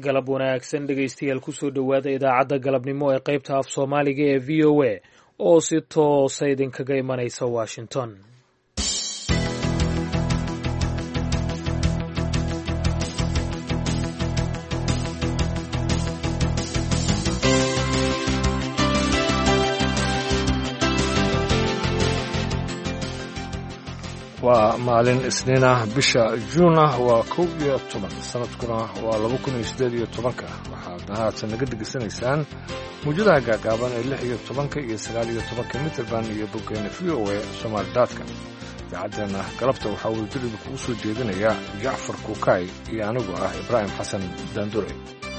galab wanaagsan dhegaystayaal kusoo dhowaada idaacadda galabnimo ee qaybta af soomaaliga ee v o a oo si toosa idinkaga imanaysa washington waa maalin isniin ah bisha juun ah waa kow iyo toban sanadkuna waa laba kun iyo siddeed iyo tobanka waxaadna haatan naga degeysanaysaan muujadaha gaagaaban ee lix iyo tobanka iyo sagaal iyo tobanka mitrband iyo boggeena v o a somaali daadka idaacaddeena galabta waxaa wadajir kugu soo jeedinaya jacfar kuukay iyo anigu ah ibraahim xasan daandure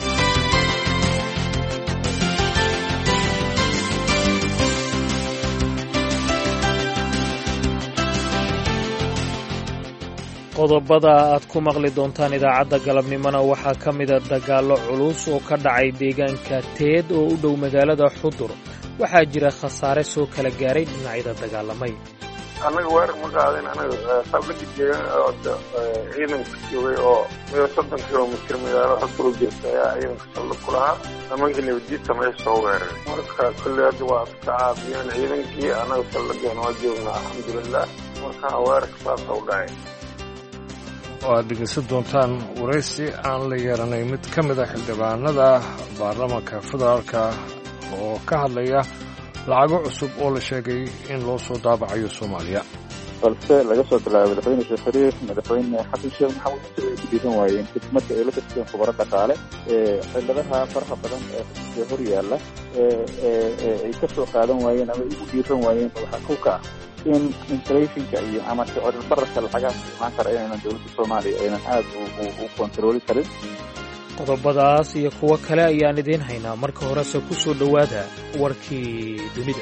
qodobada aad ku maqli doontaan idaacadda galabnimona waxaa ka mida dagaallo culus oo ka dhacay deegaanka teed oo u dhow magaalada xudur waxaa jira khasaare soo kala gaaray dhinacyada dagaalamay annaga weerar ma qaadin anaga saldhigi deegaan ciidanka joogay oo meel soddon kilomitr magaalo xudur u jirta ayaa ciidanka saldhig ku lahaa nimankii nabadiidta meesha soo weeraray marka kolley hadda waa iska caabiyeen ciidankii annaga saldhigeena waa joognaa alxamdulilah marka weerarka saasa u dhacay oo aad dhegaysan doontaan waraysi aan la yeeranay mid ka mid a xildhibaanada baarlamaanka federaalka oo ka hadlaya lacago cusub oo la sheegay in loo soo daabacayo soomaaliya balse laga soo bilaabay madaxweyne sheekh shariif madaxweyne xasan sheekh maxamuud inta ay ku dhiiran waayeen kadib marka ay la kasteen khubaro dhaqaale xildadaha faraha badan ee hor yaalla ay ka soo qaadan waayeen ama ay ugu dhiiran waayeen waxaa kow ka ah in inflationka iyo ama sicir bararka lacagaha imaan kara inaynan dowladda soomaaliya aynan aad u kontarooli karin qodobadaas iyo kuwo kale ayaan idiin haynaa marka horese ku soo dhowaada warkii dunida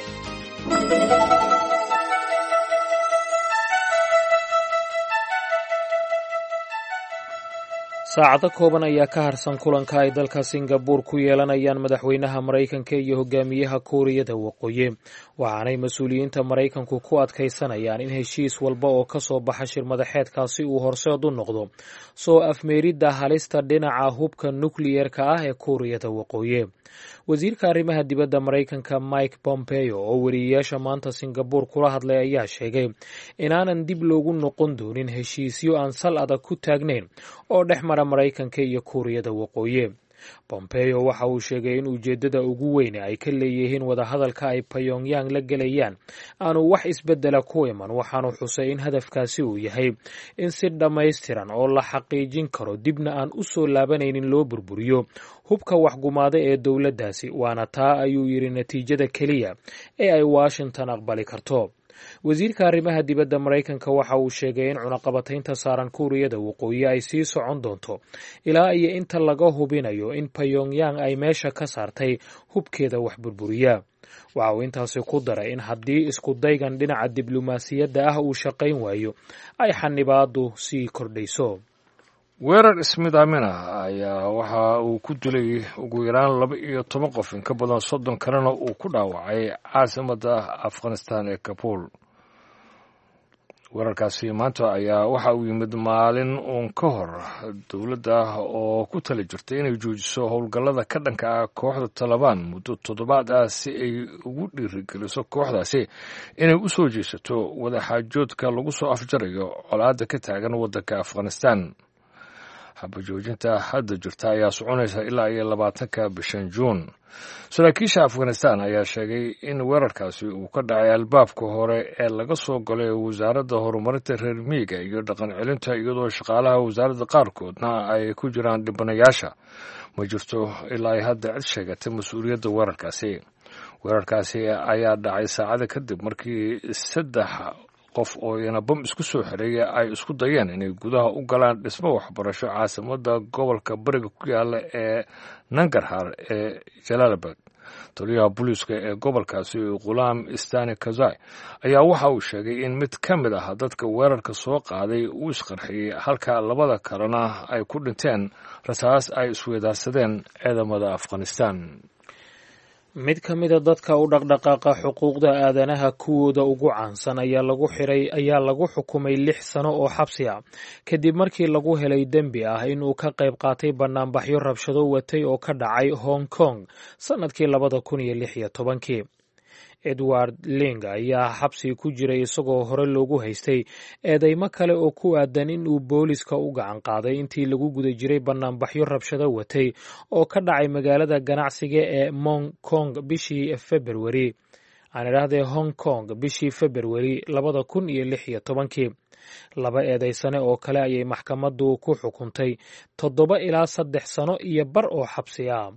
saacado kooban ayaa ka harsan kulanka ay dalka singabuur ku yeelanayaan madaxweynaha maraykanka iyo hogaamiyaha kuuriyada waqooyi waxaanay mas-uuliyiinta maraykanku ku adkaysanayaan in heshiis walba oo ka soo baxa shir madaxeedkaasi uu horseed u noqdo soo afmeeridda halista dhinaca hubka nukliyerka ah ee kuuriyada waqooyi wasiirka arrimaha dibadda maraykanka mike pompeo oo weriyeyaasha maanta singabuur kula hadlay ayaa sheegay inaanan dib loogu noqon doonin heshiisyo aan sal adag ku taagnayn oo dhex mara maraykanka iyo kuuriyada waqooyi bombeo waxa uu sheegay in ujeeddada ugu weyne ay ka leeyihiin wadahadalka ay pyongyang la gelayaan aanu wax isbeddela ku iman waxaanu xusay in hadafkaasi uu yahay in si dhammaystiran oo la xaqiijin karo dibna aan u soo laabanaynin loo burburiyo hubka waxgumaada ee dowladdaasi waana taa ayuu yidhi natiijada keliya ee ay washington aqbali karto wasiirka arrimaha dibadda maraykanka waxa uu sheegay in cunaqabataynta saaran kuuriyada waqooyi ay sii socon doonto ilaa iyo inta laga hubinayo in pyongyang ay meesha ka saartay hubkeeda wax burburiya waxa uu intaasi ku daray in haddii isku daygan dhinaca diblomaasiyadda ah uu shaqayn waayo ay xanibaadu sii kordhayso weerar ismidaamina ayaa waxa uu ku dilay ugu yaraan laba iyo toban qof in ka badan soddon kalena uu ku dhaawacay caasimadda afghanistan ee kabuul weerarkaasi maanta ayaa waxa uu yimid maalin uun ka hor dowladda oo ku tali jirtay inay joojiso howlgallada ka dhanka ah kooxda talabaan muddo toddobaad ah si ay ugu dhiirigeliso kooxdaasi inay u soo jeesato wadaxaajoodka lagu soo afjarayo colaadda ka taagan waddanka afghanistan xabajoojinta hadda jirta ayaa soconaysa ilaa iyo labaatanka bishan juun saraakiisha afghanistan ayaa sheegay in weerarkaasi uu ka dhacay albaabka hore ee laga soo galay wasaaradda horumarinta reer miyiga iyo dhaqan celinta iyadoo shaqaalaha wasaaradda qaarkoodna ay ku jiraan dhibanayaasha ma jirto ilaa ay hadda cid sheegatay mas-uuliyadda weerarkaasi weerarkaasi ayaa dhacay saacada kadib markii saddex qof oo iyana bam isku soo xereeya ay isku dayeen inay gudaha u galaan dhismo waxbarasho caasimadda gobolka bariga ku yaala ee nangarhar ee jalaalabad taliyaha booliiska ee gobolkaasi khulaam stani kazai ayaa waxa uu sheegay in mid ka mid ah dadka weerarka soo qaaday uu isqarxiyey halka labada kalena ay ku dhinteen rasaas ay isweedaarsadeen ciidamada afghanistan mid ka mida dadka u dhaqdhaqaaqa xuquuqda aadanaha kuwooda ugu caansan ayaa lagu xiray ayaa lagu xukumay lix sano oo xabsi ah kadib markii lagu helay dembi ah inuu ka qayb qaatay banaanbaxyo rabshado watay oo ka dhacay hong kong sannadkii labada kun iyo lix iyo tobankii edward ling ayaa xabsi ku jiray isagoo hore loogu haystay eedeymo kale oo ku aadan in uu booliska u gacan qaaday intii lagu guda jiray banaanbaxyo rabshado watay oo ka dhacay magaalada ganacsiga ee mong kong bishii februari aan idhaahdee hong kong bishii februari labada kun iyo lix iyo tobankii laba eedeysane oo kale ayay maxkamaddu ku xukuntay toddoba ilaa saddex sano iyo bar oo xabsi ah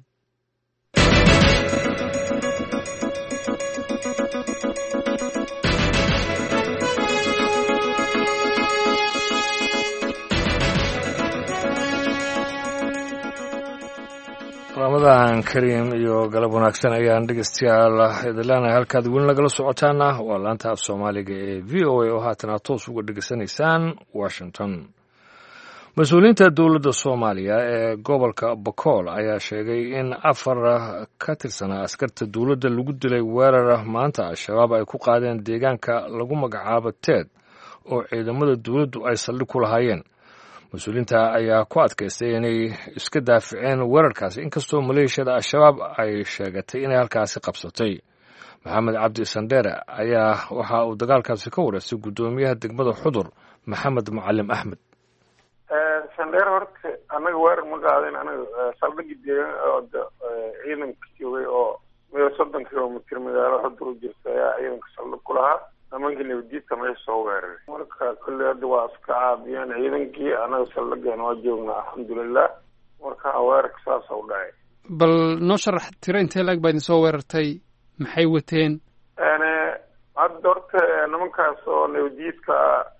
ramadan kariim iyo galab wanaagsan ayaan dhegeystayaal idin leenahay halkaad weli nagala socotaana waa laanta af soomaaliga ee v o a oo haatan aad toos uga dhegeysanaysaan washington mas-uuliyiinta dowladda soomaaliya ee gobolka bokool ayaa sheegay in afar ka tirsanaa askarta dowladda lagu dilay weerar maanta al-shabaab ay ku qaadeen deegaanka lagu magacaabo teed oo ciidamada dowladdu ay saldhig ku lahaayeen mas-uuliyiinta ayaa ku adkaystay inay iska daaficeen weerarkaasi inkastoo maleeshiyada al-shabaab ay sheegatay inay halkaasi qabsatay maxamed cabdi sandheere ayaa waxa uu dagaalkaasi ka wareystay guddoomiyaha degmada xudur maxamed mucalim axmed sandheer horta annaga weerar ma qaadin anaga saldhigi deegan oo ciidanka joogay oo meel soddon kilomitr magaalo xudur u jirta ayaa ciidanka saldhig ku lahaa nimankii nabadiidka meesha soo weeraray marka kolley hadda waa iska caabiyeen ciidankii anaga saldhigeena waa joognaa alxamdulilah marka weerarka saasa u dhacay bal noo sharax tiro intee laeg baa idin soo weerartay maxay wateen hadda horta nimankaas oo nabadiidka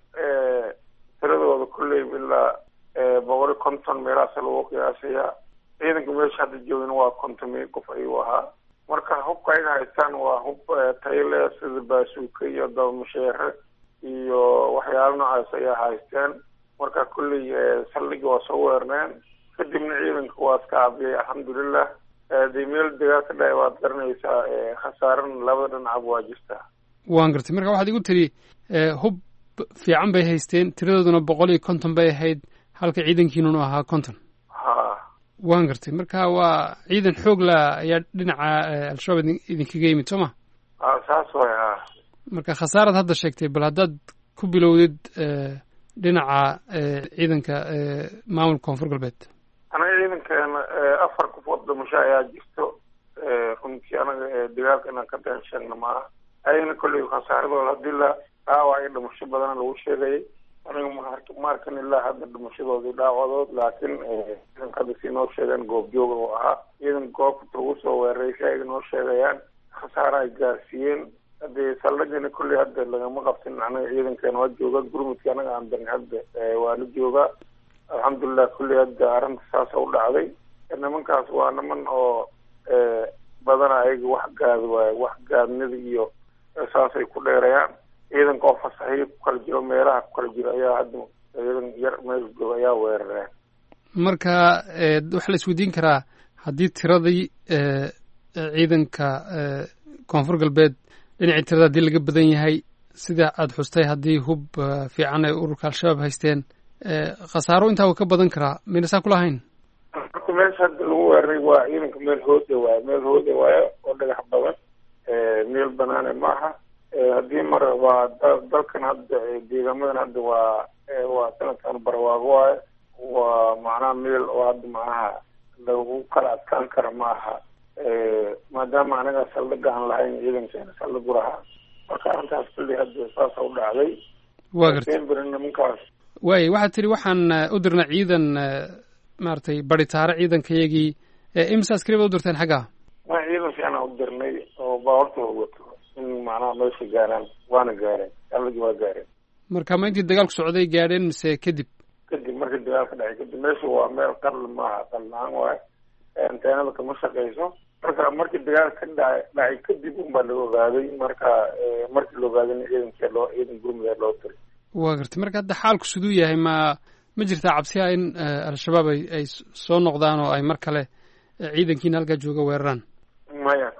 tiradooda kolley ilaa boqol iyo konton meelahaas lagu qiyaasayaa ciidanka meesha hadda joogin waa konton mil qof ayuu ahaa marka hubka ayaga haystaan waa hub tayle sida baasuuka iyo dabamasheere iyo waxyaala noocaas ayaa haysteen marka kulley saldhigi waa soo weerneen kadibna ciidanka waa iska caabiyay alxamdulilah dee meel degaa ka dhacay waad garanaysaa khasaaran labada dhinacba waa jirtaa waan gartay marka waxaad igu tidhi hub fiican bay haysteen tiradooduna boqol iyo konton bay ahayd halka ciidankiinunu ahaa konton ha waan gartay marka waa ciidan xoog la ayaa dhinaca al-shabaab idinkaga yimid soo ma a saas way ha marka khasaarad hadda sheegtay bal haddaad ku bilowdid dhinaca ciidanka maamulka koonfur galbeed anaga ciidankeena afar qofood dhimasho ayaa jirto runtii anaga dagaalka inaan ka been sheegna maaha ayagana kolley khasaaradooda hadii la dhaawac iyo dhimasho badana lagu sheegayay aniga ma arkan ilaa hadda dhimashadoodii dhaawadood laakiin ciidanka hadda si noo sheegeen goobjooga oo ahaa ciidan goobta lagu soo weeraray si ay noo sheegayaan khasaara ay gaarsiiyeen hadee saldhigana kolley hadda lagama qabsin anaga ciidankeena waa jooga gurmudka anaga aan darin hadda waa la joogaa alxamdulilah kolley hadda arrinta saasa u dhacday nimankaas waa niman oo badana ayaga wax gaad waaye wax gaadnida iyo saasay ku dheerayaan ciidanka oo fasaxiyo ku kala jiro meelaha ku kala jiro ayaa hadda ciidan yar meel jooga ayaa weerareen marka waxaa la isweydiin karaa haddii tiradii ciidanka koonfur galbeed dhinacii tirada haddii laga badan yahay sida aada xustay haddii hub fiican ay ururka al-shabaab haysteen khasaaro intaa wa ka badan karaa mayna saa kulahayn marka meesha hadda lagu weeraray waa ciidanka meel hooda waayo meel hooda waayo oo dhagax badan meel banaane maaha haddii mar waa dalkan hadda deegaamadan hadda waa waa sanadkan barwaago waayo waa macnaha meel oo hadda macnaha lagu kala adkaan kara ma aha maadaama anaga saldhiga aan lahayn ciidankeena saldhigu lahaa marka arrintaas kulli hadda saasa u dhacday waa gartay beri nimankaas waaya waxaad tidhi waxaan u dirnay ciidan maaragtay baritaare ciidankayagii imisa askari baad u dirteen xaggaa ma ciidan fiicanaa u dirnay oo baawartooda wato in macnaha meesha gaaraan waana gaareen saldhigii waa gaareen marka ma intii dagaalku socday gaadheen mise kadib kadib markii dagaalka dhacay kadib meesha waa meel qarli maaha qarli-aan waayo anteenada kama shaqeyso marka markii dagaalka ka dhacay dhacay kadib unbaa la ogaaday marka markii la ogaadayna ciidankee loo ciidan gurmudee loo diray waa gartay marka hadda xaalku siduu yahay ma ma jirtaa cabsiha in al-shabaab ay ay soo noqdaan oo ay mar kale ciidankiina halkaa jooga weeraraan maya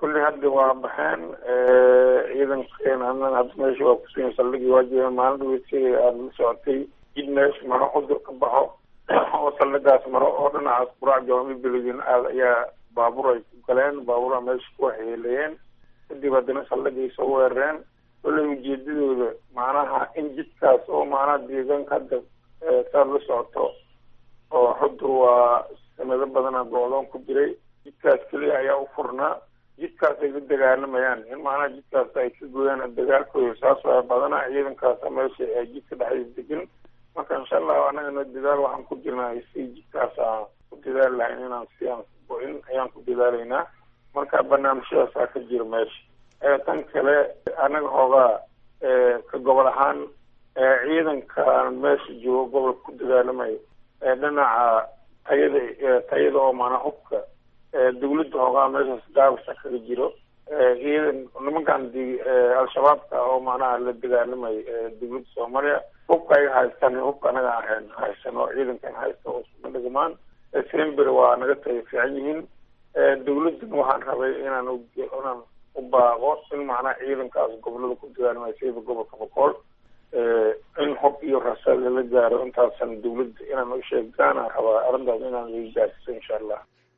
kulli hadda waa baxeen ciidankeena annaga hadda meesha waa kusugan saldhigii waa jireen maalin dhaweysi aada la socotay jid meesha maro cudur ka baxo oo saldhigaas maro oo dhinacaas quraac jawaami beledin aada ayaa baabuur ay ku galeen baabuura meesha ku waxyeeleeyeen kadib haddana saldhigay soo weerareen kolley ujeedadooda macnaha in jidkaas oo macnaha deegaanka hadda saad la socoto oo xudur waa sanado badana go-doon ku jiray jidkaas keliya ayaa u furnaa jidkaas ay la dagaalamayaan in macnaha jidkaas ay ka gooyaan dagaalkooda saas waa badanaa ciidankaasa meesha ee jidka dhexdiisa degan marka insha allahu anagana dadaal waxaan ku jirnaa si jidkaas aan ku dadaali lahayn inaan si aan go-in ayaan ku dadaalaynaa marka barnaamijyadaasaa ka jira meesha tan kale anaga hoogaa ka gobol ahaan ciidankan meesha joogo gobolka ku dagaalamaya dhinaca tayada tayada oo maanaa hubka dawladda hoogaa meeshaas gaabasa kaga jiro ciidan nimankan al-shabaabka oo macnaha la dagaalamay dawladda soomaaliya hubka ay haystaan hubka anaga ahayn haysan oo ciidankan haysta oo isuma dhigmaan sember waa naga taga fiican yihiin dawladdan waxaan rabay inaan inaan u baaqo in macnaha ciidankaas gobolada ku dagaalamaya sida gobolka boqol in hub iyo rasaad lala gaaro intaasan dawladda inaan u sheegaana rabaa arrintaas inaan laga gaarsiiso insha allah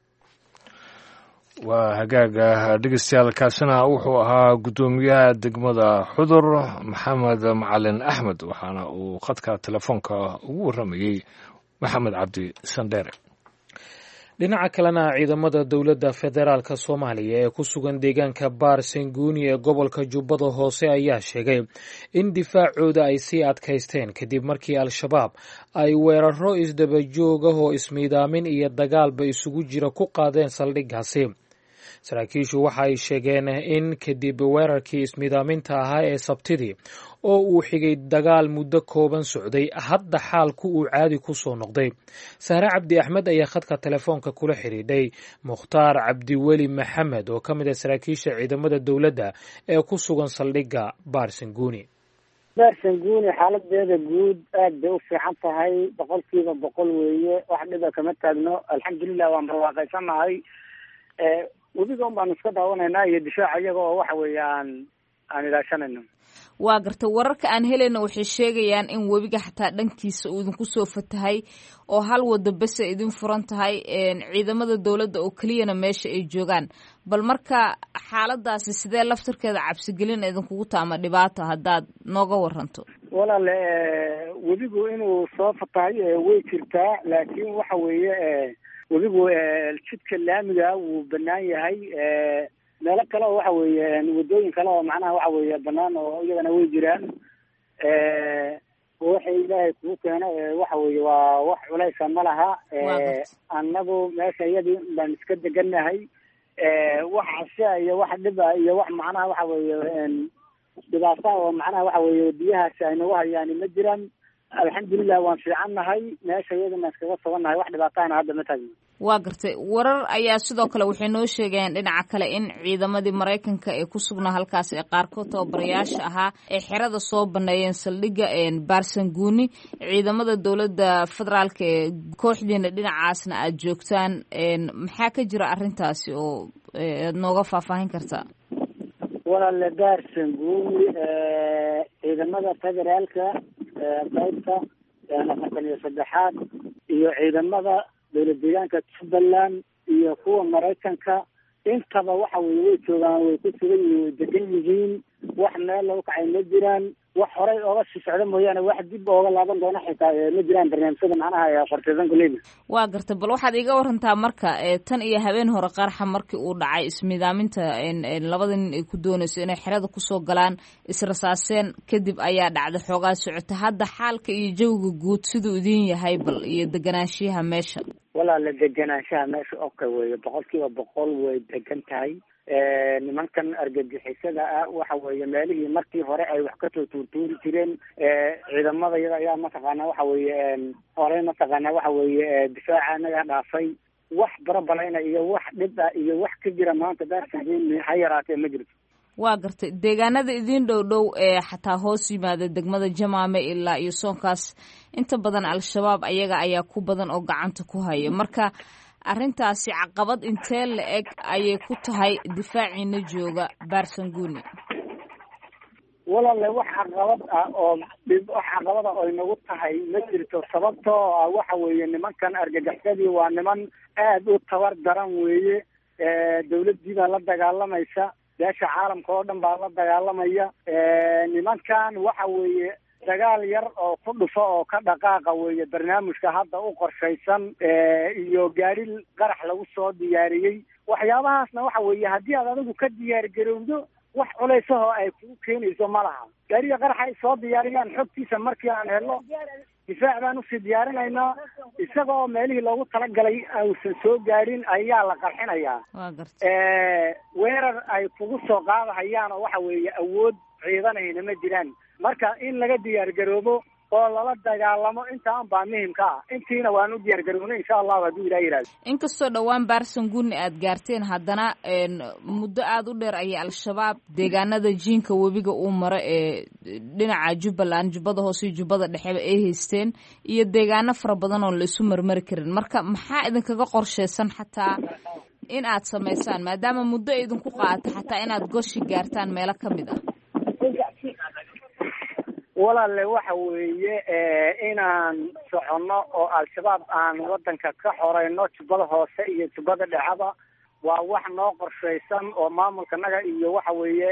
waa hagaaga dhegeystayaal kaasina wuxuu ahaa guddoomiyaha degmada xudur maxamed macalin axmed waxaana uu khadka telefoonka ugu warramayey maxamed cabdi sandheere dhinaca kalena ciidamada dowladda federaalka soomaaliya ee ku sugan deegaanka baar sanguuni ee gobolka jubbada hoose ayaa sheegay in difaacooda ay sii adkaysteen kadib markii al-shabaab ay weeraro isdabajoog ah oo ismiidaamin iyo dagaalba isugu jira ku qaadeen saldhiggaasi saraakiishu waxa ay sheegeen in kadib weerarkii ismiidaaminta ahaa ee sabtidii oo uu xigay dagaal muddo kooban socday hadda xaalku uu caadi ku soo noqday sahre cabdi axmed ayaa khadka telefoonka kula xidhiidhay mukhtaar cabdiweli maxamed oo ka mid ah saraakiisha ciidamada dowladda ee ku sugan saldhigga baarsanguuni baarsanguuni xaaladeeda guud aad bay u fiican tahay boqolkiiba boqol weeye wax dhiba kama taagno alxamdulilah waan barwaaqaysanahay webiga un baanu iska daawanaynaa iyo difaaca iyaga oo waxa weeye aan aan ilaashanayno waa garta wararka aan helayna waxay sheegayaan in webiga xataa dhankiisa uu idinku soo fatahay oo hal wado bese idin furan tahay ciidamada dowladda oo keliyana meesha ay joogaan bal marka xaaladaasi sidee laftarkeeda cabsigelin idinkugu taama dhibaato haddaad nooga waranto walaale webigu inuu soo fatahay way jirtaa laakiin waxa weeye webigu jidka laamiga wuu banaan yahay meelo kale oo waxa weeye wadooyin kale oo macnaha waxa weeye banaan oo iyagana way jiraan waxay ilaahay kugu keeno waxa weeye waa wax culaysa ma laha annagu meesha iyadii baan iska degannahay wax casha iyo wax dhiba iyo wax macnaha waxa weeye dhibaata oo macnaha waxa weeye biyahaasi ay nagu hayaan ma jiraan alxamdulilah waan fiicannahay meesha iyadana iskaga sugannahay wax dhibaataana hadda ma taagno waa gartay warar ayaa sidoo kale waxay noo sheegayaan dhinaca kale in ciidamadii maraykanka ee ku sugnaa halkaas ee qaarkood tababarayaasha ahaa ay xerada soo baneeyeen saldhigga baarsanguuni ciidamada dowladda federaalka ee kooxdiina dhinacaasna aada joogtaan maxaa ka jira arrintaasi oo aad nooga faahfaahin kartaa walaale baarsanguuni ciidamada federaalka qaybta afartan iyo saddexaad iyo ciidamada dowlad deegaanka jubbaland iyo kuwa maraykanka intaba waxa weye way joogaan way ku sugan yihiin way degan yihiin wax meel lagu kacay ma jiraan wax horay ooga sii socda mooyaane wax dib ooga laaban doona xitaa ma jiraan barnaamijyada macnaha qorteysan kuleyda waa gartay bal waxaad iga warantaa marka tan iyo habeen hore qarxa markii uu dhacay ismiidaaminta labada nin ay ku doonayso inay xerada kusoo galaan israsaaseen kadib ayaa dhacday xoogaa socota hadda xaalka iyo jawiga guud siduu idin yahay bal iyo deganaanshiyaha meesha walaala deganaanshaha meesha oka weeye boqol kiiba boqol way degan tahay nimankan argagixisada ah waxa weeye meelihii markii hore ay wax kasoo tuurtuuri jireen ciidamada iyada ayaa mataqaana waxa weeye horey mataqaana waxa weeye difaaca naga dhaafay wax barabalayna iyo wax dhib ah iyo wax ka jira maanta daarsain ha yaraatee ma jirto waa gartay deegaanada idin dhow dhow ee xataa hoos yimaada degmada jamaame ilaa iyo soonkaas inta badan al-shabaab ayaga ayaa ku badan oo gacanta ku haya marka arrintaasi caqabad intee la eg ayay ku tahay difaaciina jooga barsanguni walaale wax caqabad ah oo dhib wax caqabada oo inagu tahay ma jirto sababtoo ah waxa weeye nimankan argagaxsadii waa niman aad u tabar daran weeye dawladdii baa la dagaalamaysa beesha caalamka oo dhan baa la dagaalamaya nimankan waxa weeye dagaal yar oo ku dhufo oo ka dhaqaaqa weeye barnaamijka hadda u qorshaysan iyo gaari qarax lagu soo diyaariyey waxyaabahaasna waxa weeye haddii aad adigu ka diyaar garowdo wax culaysahoo ay kugu keenayso ma laha gaariga qaraxa ay soo diyaariyaan xogtiisa markii aan helno difaac baan usii diyaarinaynaa isaga oo meelihii loogu talagalay uusan soo gaarin ayaa la qarxinayaa weerar ay kugu soo qaadahayaan oo waxa weeye awood ciidanayna ma jiraan marka in laga diyaar garoobo oo lala dagaalamo intaan baa muhimka ah intiina waan u diyaar garownay insha allahu hadduu ilah yihahdo inkastoo dhowaan barsanguni aad gaarteen haddana muddo aada u dheer ayay al-shabaab deegaanada jiinka webiga uu maro ee dhinaca jubbaland jubbada hoose iyo jubbada dhexeba ay haysteen iyo deegaano fara badan oo la isu marmari karin marka maxaa idinkaga qorsheysan xataa in aad samaysaan maadaama muddo idinku qaata xataa inaad goshi gaartaan meelo ka mid ah walaale waxa weeye inaan soconno oo al-shabaab aan wadanka ka xoreyno jubbada hoose iyo jubbada dhexaba waa wax noo qorshaysan oo maamulka naga iyo waxa weeye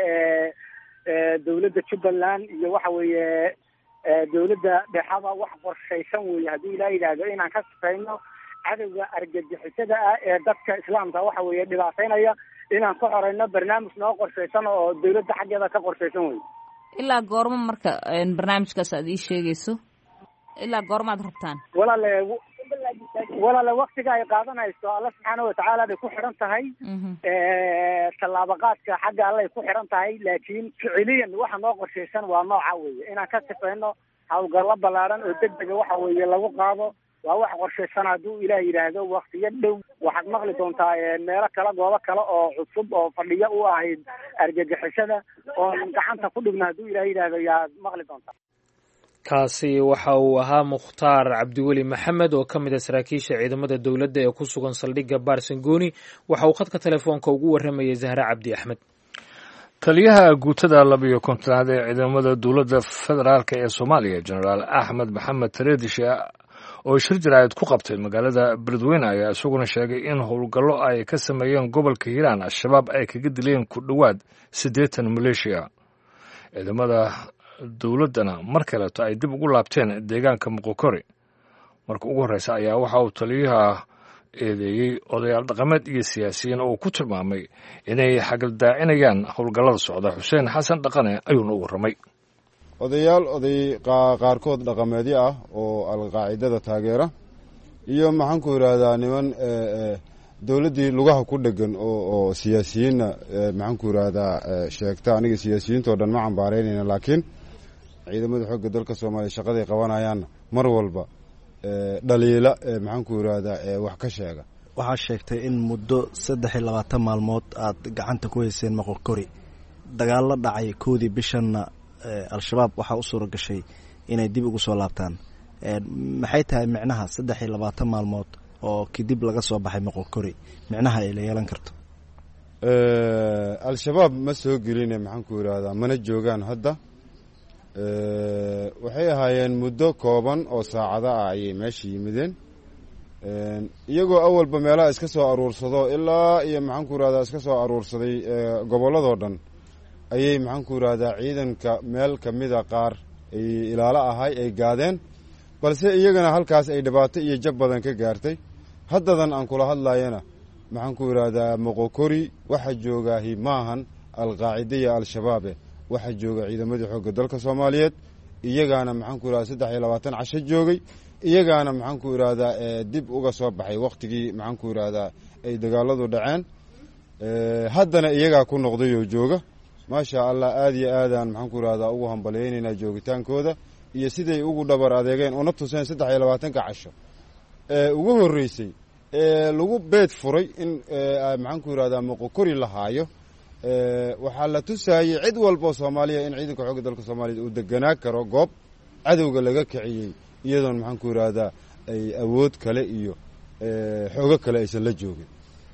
dawladda jubbaland iyo waxa weeye dawladda dhexaba wax qorshaysan weeye haddii ilaa yidhaahdo inaan ka sifayno cadowga argagixisada ah ee dadka islaamka waxa weeye dhibaateynaya inaan ka xoreyno barnaamij noo qorshaysan oo dawladda xaggeeda ka qorshaysan weye ilaa goormo marka barnaamijkaas aad ii sheegayso ilaa goormaad rabtaan walaale walaale waktiga ay qaadanayso alla subxaana watacaala bay ku xidhan tahay tallaabaqaadka xagga allay ku xidhan tahay laakiin ficiliyan waxa noo qorshaysan waa nooca weeye inaan ka sifayno hawlgallo ballaaran oo deg dega waxa weeye lagu qaado waa wax qorshaysan hadduu ilaah yidhaahdo waktiyo dhow waxaad maqli doontaa meelo kale goobo kale oo cusub oo fadhiyo u ahayd argagixisada oon gacanta ku dhigno hadduu ilaah yidhaahdo yaad maqli doontaa kaasi waxa uu ahaa mukhtaar cabdiweli maxamed oo ka mid a saraakiisha ciidamada dowladda ee ku sugan saldhigga barsangoni waxa uu khadka telefoonka ugu warramayay zahre cabdi axmed taliyaha guutada labiyo kontonaad ee ciidamada dowladda federaalk ee soomaaliya jenaraal axmed maxamed tareedishe oo shir jaraa'id ku qabtay magaalada beledweyne ayaa isaguna sheegay in howlgallo ay ka sameeyeen gobolka hiiraan al-shabaab ay kaga dileen ku dhowaad siddeetan maleeshiya ciidamada dowladdana mar kaleeto ay dib ugu laabteen deegaanka muqokori marka ugu horreysa ayaa waxa uu taliyaha eedeeyey odayaal dhaqameed iyo siyaasiyiin oo ku tilmaamay inay xagaldaacinayaan howlgallada socda xuseen xasan dhaqane ayuuna u warramay odayaal oday qaarkood dhaqameedyo ah oo alqaacidada taageera iyo maxaanku yidhaahdaa niman dowladdii lugaha ku dhegan oo siyaasiyiinna maxaanku yidhaahdaa sheegta aniga siyaasiyiintao dhan ma cambaaraynayna laakiin ciidamada xoogga dalka soomaaliya shaqaday qabanayaanna mar walba dhaliila maxaanku yidhaahdaa wax ka sheega waxaa sheegtay in muddo saddex iyo labaatan maalmood aad gacanta ku hayseen moqorkori dagaallo dhacay koodii bishanna al-shabaab waxaa u suura gashay inay dib ugu soo laabtaan maxay tahay micnaha saddex iyo labaatan maalmood oo kadib laga soo baxay moqorkori micnaha ay la yeelan karto al-shabaab ma soo geline maxaanku yidhaahdaa mana joogaan hadda waxay ahaayeen muddo kooban oo saacado ah ayay meesha yimideen iyagoo awalba meelaha iska soo aruursado ilaa iyo maxaanku yidhahdaa iska soo aruursaday gobolladoo dhan ayay maxaanku yidhaahdaa ciidanka meel ka mida qaar ay ilaalo ahay ay gaadeen balse iyagana halkaas ay dhibaato iyo jab badan ka gaartay haddadan aan kula hadlayana maxaanku yidhaahdaa moqokori waxa joogaahi maahan alqaacida iyo al-shabaabe waxaa jooga ciidamadii xoogga dalka soomaaliyeed iyagaana maxaanku yidhahda saddex iyo labaatan casho joogay iyagaana maxaanku yidhaahdaa dib uga soo baxay wakhtigii maxaanku yidhaahdaa ay dagaaladu dhaceen haddana iyagaa ku noqday oo jooga maasha allah aada iyo aadaan maxaanku yidhahdaa ugu hambalyaynaynaa joogitaankooda iyo siday ugu dhabar adeegeen una tuseen saddex iyo labaatanka casho ee ugu horreysay ee lagu beed furay in maxaanku yidhahdaa moqokori la haayo waxaa la tusaayey cid walboo soomaaliya in ciidanka xoogga dalka soomaaliya uu deganaa karo goob cadowga laga kiciyey iyadoon maxaanku yidhaahdaa ay awood kale iyo xoogo kale aysan la joogin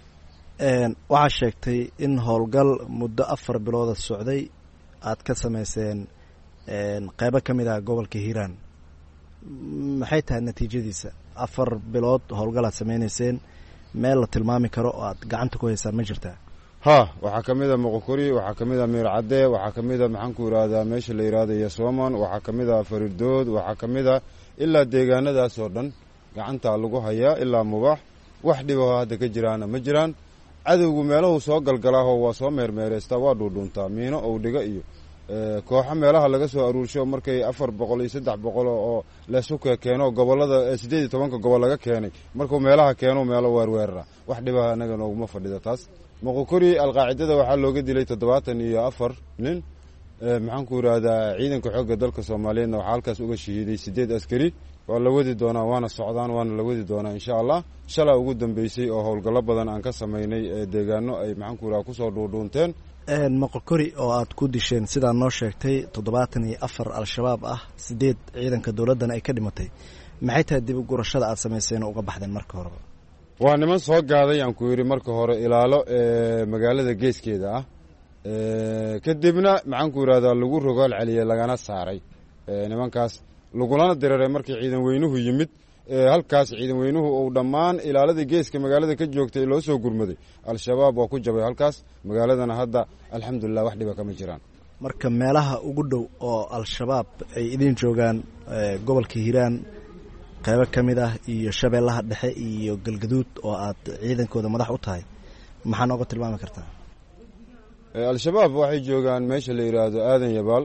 waxaa sheegtay in howlgal muddo afar bilooda socday aad ka samayseen qeybo ka mid ah gobolka hiiraan maxay tahay natiijadiisa afar bilood howlgal aad sameyneyseen meel la tilmaami karo oo aad gacanta ku haysaan ma jirtaa ha waxaa ka mid a moqokori waxaa ka mid a miir cadde waxaa ka mid a maxaanku yidhaahdaa meesha la yidhahda yasoman waxaa ka mid a faridood waxaa ka mid a ilaa deegaanadaas oo dhan gacantaa lagu hayaa ilaa mubaax wax dhibaho hadda ka jiraana ma jiraan cadowgu meelahu soo galgalaaho waa soo meermeereystaa waa dhuudhuuntaa miino ou dhiga iyo kooxo meelaha laga soo aruursho markay afar boqol iyo saddex boqol oo leesuke keeno gobolada siddeed iyo tobanka gobol laga keenay markuu meelaha keeno meelo weerweerara wax dhibaha anaga nooguma fadhida taas moqokori alqaacidada waxaa looga dilay toddobaatan iyo afar nin maxaanku yidhaahdaa ciidanka xoogga dalka soomaaliyeedna waxaa halkaas uga shahiiday siddeed askari waa la wadi doonaa waana socdaan waana la wadi doonaa insha allah shalaa ugu dambeysay oo howlgallo badan aan ka samaynay deegaano ay maxaanku yidhaha kusoo dhuudhuunteen moqokori oo aad ku disheen sidaa noo sheegtay toddobaatan iyo afar al-shabaab ah sideed ciidanka dowladdana ay ka dhimatay maxay tahay dib u gurashada aad samayseen oo uga baxdeen marka horeba waa niman soo gaaday aan ku yidhi marka hore ilaalo magaalada geeskeeda ah kadibna maxaanku yidhahdaa lagu rogaal celiyey lagana saaray nimankaas lagulana diriray markii ciidan weynuhu yimid halkaas ciidan weynuhu uu dhammaan ilaalada geeska magaalada ka joogtay loo soo gurmaday al-shabaab waa ku jabay halkaas magaaladana hadda alxamdulilah wax dhiba kama jiraan marka meelaha ugu dhow oo al-shabaab ay idin joogaan gobolka hiiraan qeybo ka mid ah iyo shabeellaha dhexe iyo galgaduud oo aad ciidankooda madax u tahay maxaa nooga tilmaami kartaa al-shabaab waxay joogaan meesha la yidhaahdo aadan yabaal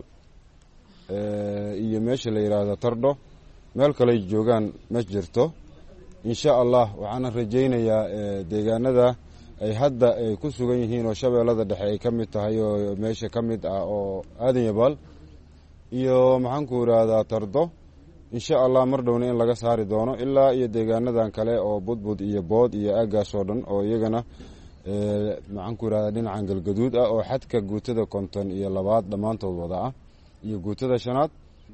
iyo meesha la yidhaahdo tardho meel kaley joogaan ma jirto insha allah waxaana rajaynayaa deegaanada ay hadda ay ku sugan yihiin oo shabeellada dhexe ay ka mid tahay oo meesha ka mid ah oo aadan yabaal iyo maxaanku yidhaahdaa tardo insha allah mar dhowna in laga saari doono ilaa iyo deegaanadan kale oo budbud iyo bood iyo aagaas oo dhan oo iyagana maxaanku yidhahdaa dhinacan galgaduud ah oo xadka guutada konton iyo labaad dhammaantood wada ah iyo guutada shanaad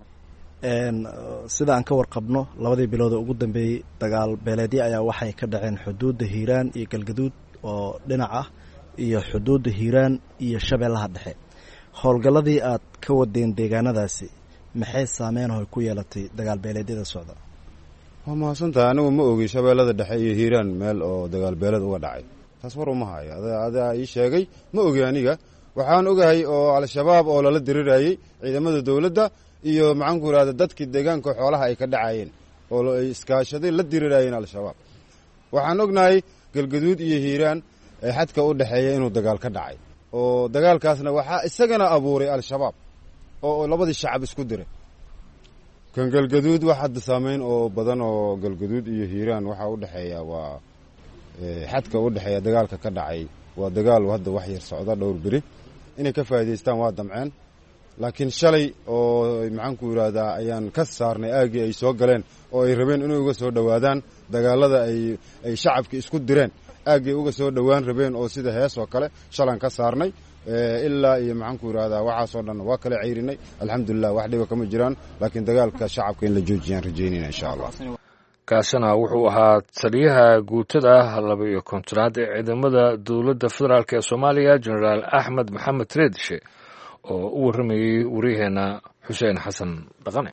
sida aan ka warqabno labadii bilood oo ugu dambeeyey dagaal beeleedyo ayaa waxay ka dhaceen xuduudda hiiraan iyo galgaduud oo dhinac ah iyo xuduudda hiiraan iyo shabeellaha dhexe howlgalladii aad ka wadeen deegaanadaasi maxay saameyn oo ku yeelatay dagaal beeleedyada socda waa mahadsantahay anigu ma ogi shabeellada dhexe iyo hiiraan meel oo dagaal beeleed uga dhacay taas war uma hayo adaa ii sheegay ma ogi aniga waxaan ogahay oo al-shabaab oo lala dirirayey ciidamada dowladda iyo maxaanku yidhahda dadkii deegaanka xoolaha ay ka dhacayeen oo ay iskaashaday la dirirayeen al-shabaab waxaan ognahay galgaduud iyo hiiraan ee xadka u dhexeeya inuu dagaal ka dhacay oo dagaalkaasna waxaa isagana abuuray al-shabaab oo labadii shacab isku diray kan galgaduud wax hadda saameyn oo badan oo galgaduud iyo hiiraan waxaa u dhexeeya waa xadka u dhexeeya dagaalka ka dhacay waa dagaal hadda wax yar socda dhowr beri inay ka faa'idaystaan waa damceen laakiin shalay oo maxaanku yidhaahdaa ayaan ka saarnay aaggii ay soo galeen oo ay rabeen inay uga soo dhowaadaan dagaalada ay ay shacabka isku direen aaggay uga soo dhowaan rabeen oo sida hees oo kale shalaan ka saarnay ilaa iyo maxaanku yidhahdaa waxaasoo dhan waa kala ceyrinay alxamdulilah wax dhiba kama jiraan laakiin dagaalka shacabka in la joojiyaan rajaynayna insha allah kaasina wuxuu ahaa taliyaha guutada laba iyo kontonaad ee ciidamada dowladda federaalk ee soomaaliya jenaraal axmed maxamed reedishe oo u warramayey waryaheena xuseen xasan dhaqane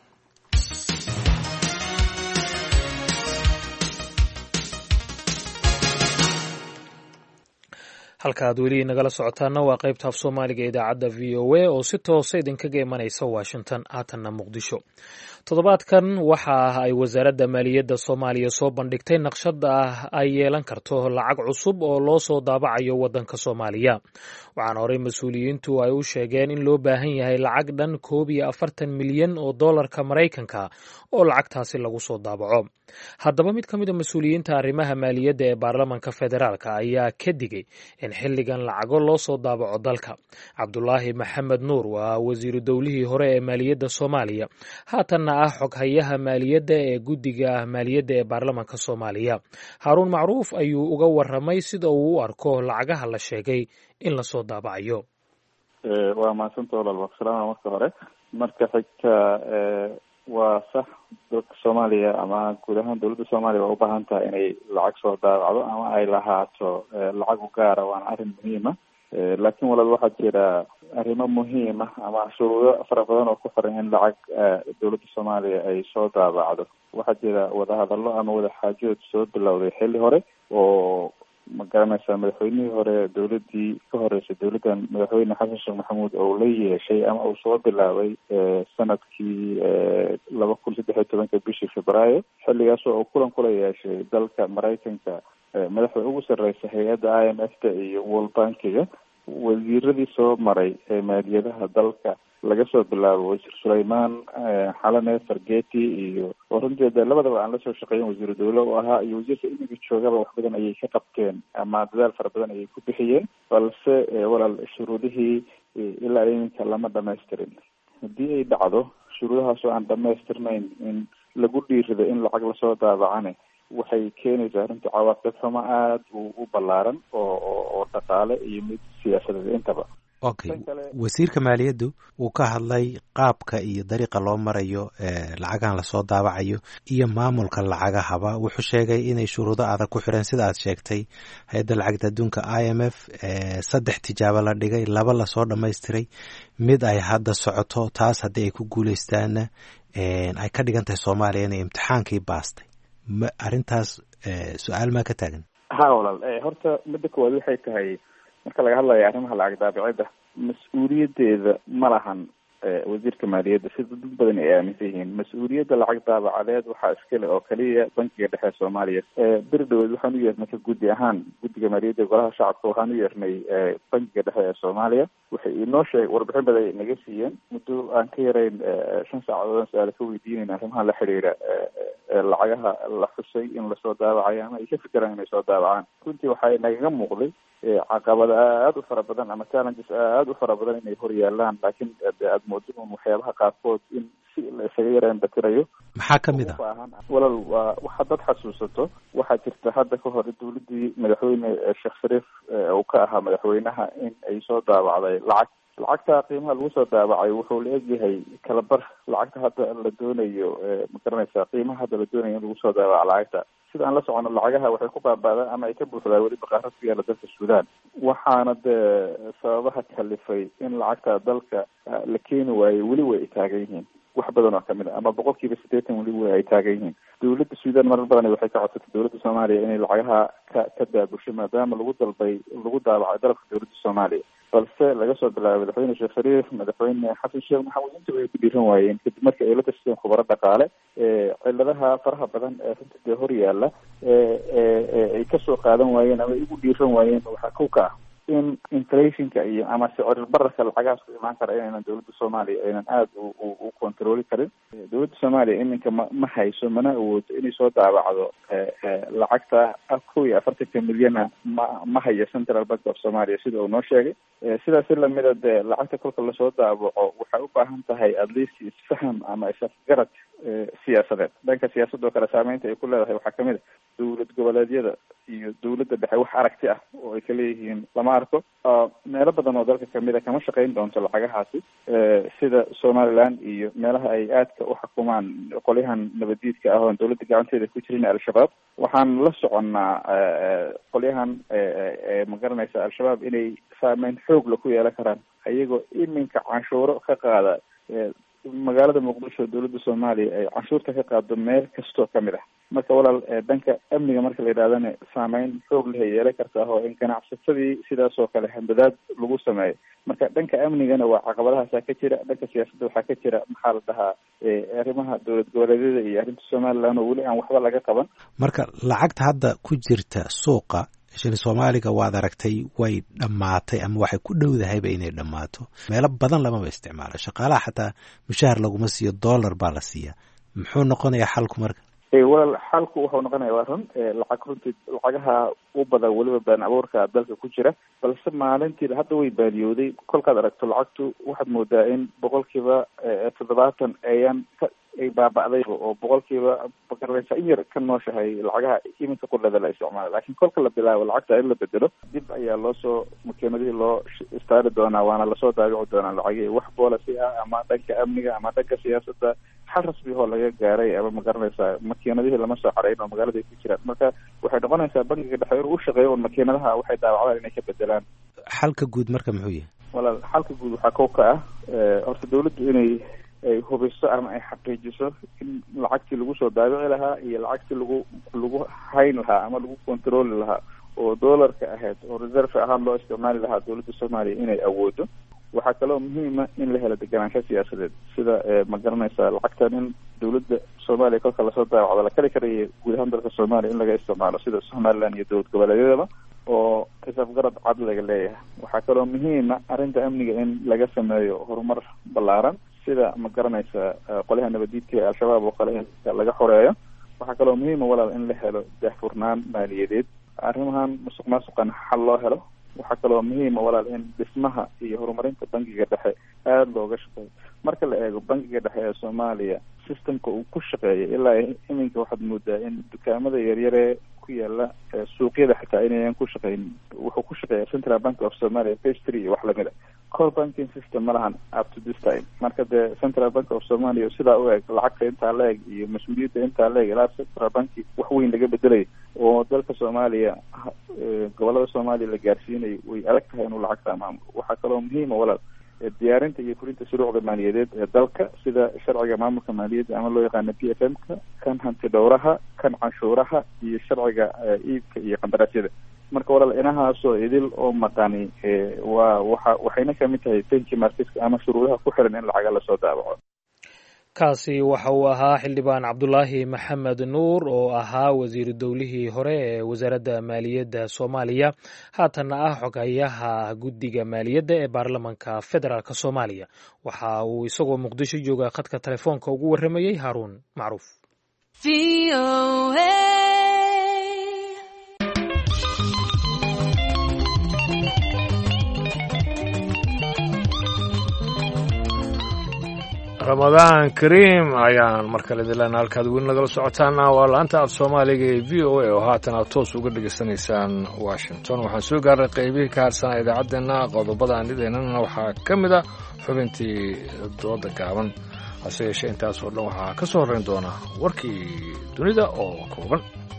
halka aad weli nagala socotaana waa qaybta af soomaaliga idaacadda v o a oo si toosa idinkaga imanaysa washington haatanna muqdisho toddobaadkan waxa ah ay wasaaradda maaliyadda soomaaliya soo bandhigtay naqshada ah ay yeelan karto lacag cusub oo loo soo daabacayo waddanka soomaaliya waxaana horey mas-uuliyiintu ay u sheegeen in loo baahan yahay lacag dhan koob iyo afartan milyan oo dollarka maraykanka oo lacagtaasi lagu soo daabaco haddaba mid ka mid a mas-uuliyiinta arrimaha maaliyadda ee baarlamanka federaalk ayaa ka digay in xilligan lacago loo soo daabaco dalka cabdulaahi maxamed nuur waa wasiiru dowlihii hore ee maaliyadda soomaaliya haatanna ah xoghayaha maaliyadda ee guddiga maaliyadda ee baarlamanka soomaaliya haaruun macruuf ayuu uga waramay sida uu u arko lacagaha la sheegay in lasoo daabacayo waa mahadsanta walaal waksalaama marka hore marka xigta waa sax dalka soomaaliya ama guud ahaan dowladda soomaaliya waa ubaahan tahay inay lacag soo daabacdo ama ay lahaato lacag u gaara waana arrin muhiima laakiin walaal waxaa jira arrimo muhiima ama shuruudo fara badan oo ku xiran in lacag dowladda soomaaliya ay soo daabacdo waxaa jira wadahadallo ama wadaxaajood soo bilowday xilli hore oo ma garanaysaa madaxweynihii hore dowladii ka horeysay dowladdan madaxweyne xasan sheekh maxamuud oo la yeeshay ama uu soo bilaabay sanadkii laba kun saddex iyo tobanka bishii febraayo xilligaas oo uu kulan kula yeeshay dalka maraykanka madaxda ugu sarreysa hay-adda i m f ta iyo world bankiga wasiiradii soo maray ee maaliyadaha dalka laga soo bilaabo wasiir sulaymaan xalane fargeti iyo oo runtii de labadaba aan lasoo shaqeeyin wasiiru dawle u ahaa iyo wasiirka imiga joogaba wax badan ayay ka qabteen ama dadaal fara badan ayay ku bixiyeen balse walaal shuruudihii ilaa iminka lama dhamaystirin haddii ay dhacdo shuruudahaas oo aan dhamaystirnayn in lagu dhiirido in lacag lasoo daabacane waxay keenaysaa runtii cawaaqib xumo aada u u ballaaran oo oo dhaqaale iyo mid siyaasadeed intaba okay wasiirka maaliyaddu wuu ka hadlay qaabka iyo dariiqa loo marayo lacagahan lasoo daabacayo iyo maamulka lacagahaba wuxuu sheegay inay shuruudo adag ku xireen sida aad sheegtay hay-adda lacagta adduunka i m f saddex tijaabo la dhigay laba lasoo dhamaystiray mid ay hadda socoto taas haddii ay ku guuleystaana ay ka dhigan tahay soomaaliya inay imtixaankii baastay ma arrintaas su-aal maa ka taagan ha walaal horta midda koowaad waxay tahay marka laga hadlayo arrimaha lacag daabicidda mas-uuliyadeeda ma lahan wasiirka maaliyadda sida dad badan ay aaminsan yihiin mas-uuliyadda lacag daabacadeed waxaa iskale oo kaliya bankiga dhexe ee soomaaliya beri dhaweed waxaan u yeernay ka guddi ahaan guddiga maaliyadda golaha shacabka waxaan u yeernay bankiga dhexe ee soomaaliya waxay inoo sheeg warbixin badan ay naga siiyeen muddo aan ka yarayn shan saacadood su-aala ka weydiinayna arrimaha la xiriira lacagaha la xusay in lasoo daabacayo ama ay ka fikiraan inay soo daabacaan runtii waxay nagaga muuqday caqabada aada u fara badan ama challenges aada u fara badan inay hor yaalaan laakiin aada moodo un waxyaabaha qaarkood in si la isaga yaraan batirayo maxaa kamid ah walal waa waxaad dad xasuusato waxaa jirta hadda ka hor dowladii madaxweyne sheekh shariif uu ka ahaa madaxweynaha in ay soo daabacday lacag lacagta qiimaha lagu soo daabacay wuxuu la egyahay kalabar lacagta hadda la doonayo ma garanaysaa qiimaha hadda la doonayo in lagu soo daabaco lacagta sida aan la socono lacagaha waxay ku baaba'daan ama ay ka buuxdaa weli baqaarad ku yaala dalka suudaan waxaana dee sababaha kalifay in lacagta dalka la keeni waayo weli way ay taagan yihiin wax badan oo kamid a ama boqol kiiba siddeetan weli way ay taagan yihiin dowladda suudaan marar badan waxay ka codsatay dowladda soomaaliya inay lacagaha ka ka daabusho maadaama lagu dalbay lagu daabacay dalabka dowladda soomaaliya balse laga soo bilaabay madaxweyne sheekh shariif madaxweyne xasan sheekh maxamuud inta way ku dhiiran waayeen kadib markii ay la tashadeen khubaro dhaqaale ciladaha faraha badan ee runta dee hor yaalla ay kasoo qaadan waayeen ama ay ugu dhiiran waayeen waxaa kow ka ah in inflationka iyo ama sicir bararka lacagahaas ku imaan kara inaynan dowladda soomaaliya aynan aada u controli karin dowladda soomaaliya iminka ma ma hayso mana awoodo inay soo daabacdo lacagta kow iyo afartanka milyana ma ma hayo central bank of somalia sida uu noo sheegay sidaas si lamida dee lacagta kolka lasoo daabaco waxay u baahan tahay at least isfaham ama isafgarad siyaasadeed dhanka siyaasadoo kale saameynta ay ku leedahay waxaa kamid a dowlad goboleedyada iyo dowladda dhexe wax aragti ah oo ay ka leeyihiin lama arko meelo badan oo dalka kamid a kama shaqeyn doonto lacagahaasi sida somaliland iyo meelaha ay aadka u xukumaan qolyahan nabadiidka ah oon dowladda gacanteeda ku jirin al-shabaab waxaan la soconnaa qolyahan ma garanaysa al-shabaab inay saameyn xoogla ku yeelan karaan ayagoo iminka canshuuro ka qaada magaalada muqdisho dowladda soomaaliya ay canshuurta ka qaado meel kastoo kamid ah marka walaal dhanka amniga marka la yidhahdana saameyn xoog leh ay yeelan kartaa oo in ganacsatadii sidaas oo kale hambadaad lagu sameeyo marka dhanka amnigana waa caqabadahaasaa ka jira dhanka siyaasadda waxaa ka jira maxaa la dhahaa arrimaha dowlad goboleedyada iyo arrinta somaliland oo weli aan waxba laga qaban marka lacagta hadda ku jirta suuqa shili soomaaliga waad aragtay way dhammaatay ama waxay ku dhowdahayba inay dhammaato meelo badan lamaba isticmaalo shaqaalaha xataa mushahar laguma siiyo dollar baa la siiyaa muxuu noqonayaa xalku marka walaal xalku wuxuu noqonaya waa run lacag runtii lacagaha u badan weliba baan abuurka dalka ku jira balse maalintii hadda way baaliyooday kolkaad aragto lacagtu waxaad moodaa in boqolkiiba toddobaatan ayaan ka ay baaba'day oo boqolkiiba magaraysa in yar ka nooshahay lacagaha iminka qudhada la isticmaala lakin kolka la bilaabo lacagta in la bedelo dib ayaa loo soo makiinadihii loo istaari doonaa waana lasoo daabici doonaa lacagihii wax boolasi ah ama dhanka amniga ama dhanka siyaasadda xal rasmi oo laga gaaray ama magaranaysaa makiinadihii lama soo xarayn oo magaalada ay ku jiraan marka waxay noqonaysaa bangiga dhexe inuu u shaqeeyo un makiinadaha waxay daawacdaan inay ka bedelaan xalka guud marka muxuu yahay walaal xalka guud waxaa kow ka ah horta dawladdu inay ay hubiso ama ay xaqiijiso in lacagtii lagu soo daabici lahaa iyo lacagtii lagu lagu hayn lahaa ama lagu controli lahaa oo doolarka ahayd oo reserve ahaan loo isticmaali lahaa dawladda soomaaliya inay awoodo waxaa kaloo muhiima in la helo deganaansho siyaasadeed sida ma garanaysaa lacagtan in dawladda soomaaliya kolka lasoo daawacdo la kali karaya guud ahaan dalka soomaaliya in laga isticmaalo sida somaliland iyo dowlad goboleedyadaba oo xisaab garad cad laga leeyahay waxaa kaloo muhiima arrinta amniga in laga sameeyo horumar ballaaran sida ma garanaysa qolyaha nabadiidka ee al-shabaab oo kale in laga xoreeyo waxaa kaloo muhiima walaal in la helo daahfurnaan maaliyadeed arrimahan musuq maasuqan xal loo helo waxaa kaloo muhiima walaal in dhismaha iyo horumarinta bangiga dhexe aada looga shaqeeyo marka la eego bangiga dhexe ee soomaaliya systemka uu ku shaqeeya ilaa iminka waxaad moodaa in dukaamada yaryaree ku yaala suuqyada xitaa inayan ku shaqeyn wuxuu ku shaqeeya central bank of somalia pastry iyo wax lamid a core banking system ma lahan up to this time marka dee central bank of somalia sidaa u eg lacagta intaa la eg iyo mas-uuliyadda intaa la eg ilaa central banki wax weyn laga bedelay oo dalka soomaaliya gobolada soomaaliya la gaarsiinayo way adag tahay inuu lacagta maamulo waxaa kaloo muhiima walaal diyaarinta iyo fulinta shuruucda maaliyadeed ee dalka sida sharciga maamulka maaliyadda ama loo yaqaano p f m ka kan hanti dhowraha kan canshuuraha iyo sharciga iibka iyo qandaraasyada marka walaal inahaasoo idil oo maqani waa waxa waxayna kamid tahay benki marketka ama shuruudaha ku xiran in lacaga lasoo daabaco kaasi waxa uu ahaa xildhibaan cabdulaahi maxamed nuur oo ahaa wasiiru dowlihii hore ee wasaaradda maaliyadda soomaaliya haatanna ah xogayaha guddiga maaliyadda ee baarlamanka federaalk soomaaliya waxa uu isagoo muqdisho jooga khadka telefoonka ugu warramayey haaruun macruuf ramadaan kariim ayaan mar kale dilaana halkaad weli nagala socotaana waa la-anta af soomaaliga ee v o a oo haatan aad toos uga dhegaysanaysaan washington waxaan soo gaarnay qaybihii ka harsanaa idaacaddeenna qodobada aanideenana waxaa ka mid a xubintii dooda gaaban hase yeeshee intaas oo dhan waxaa ka soo horrayn doona warkii dunida oo kooban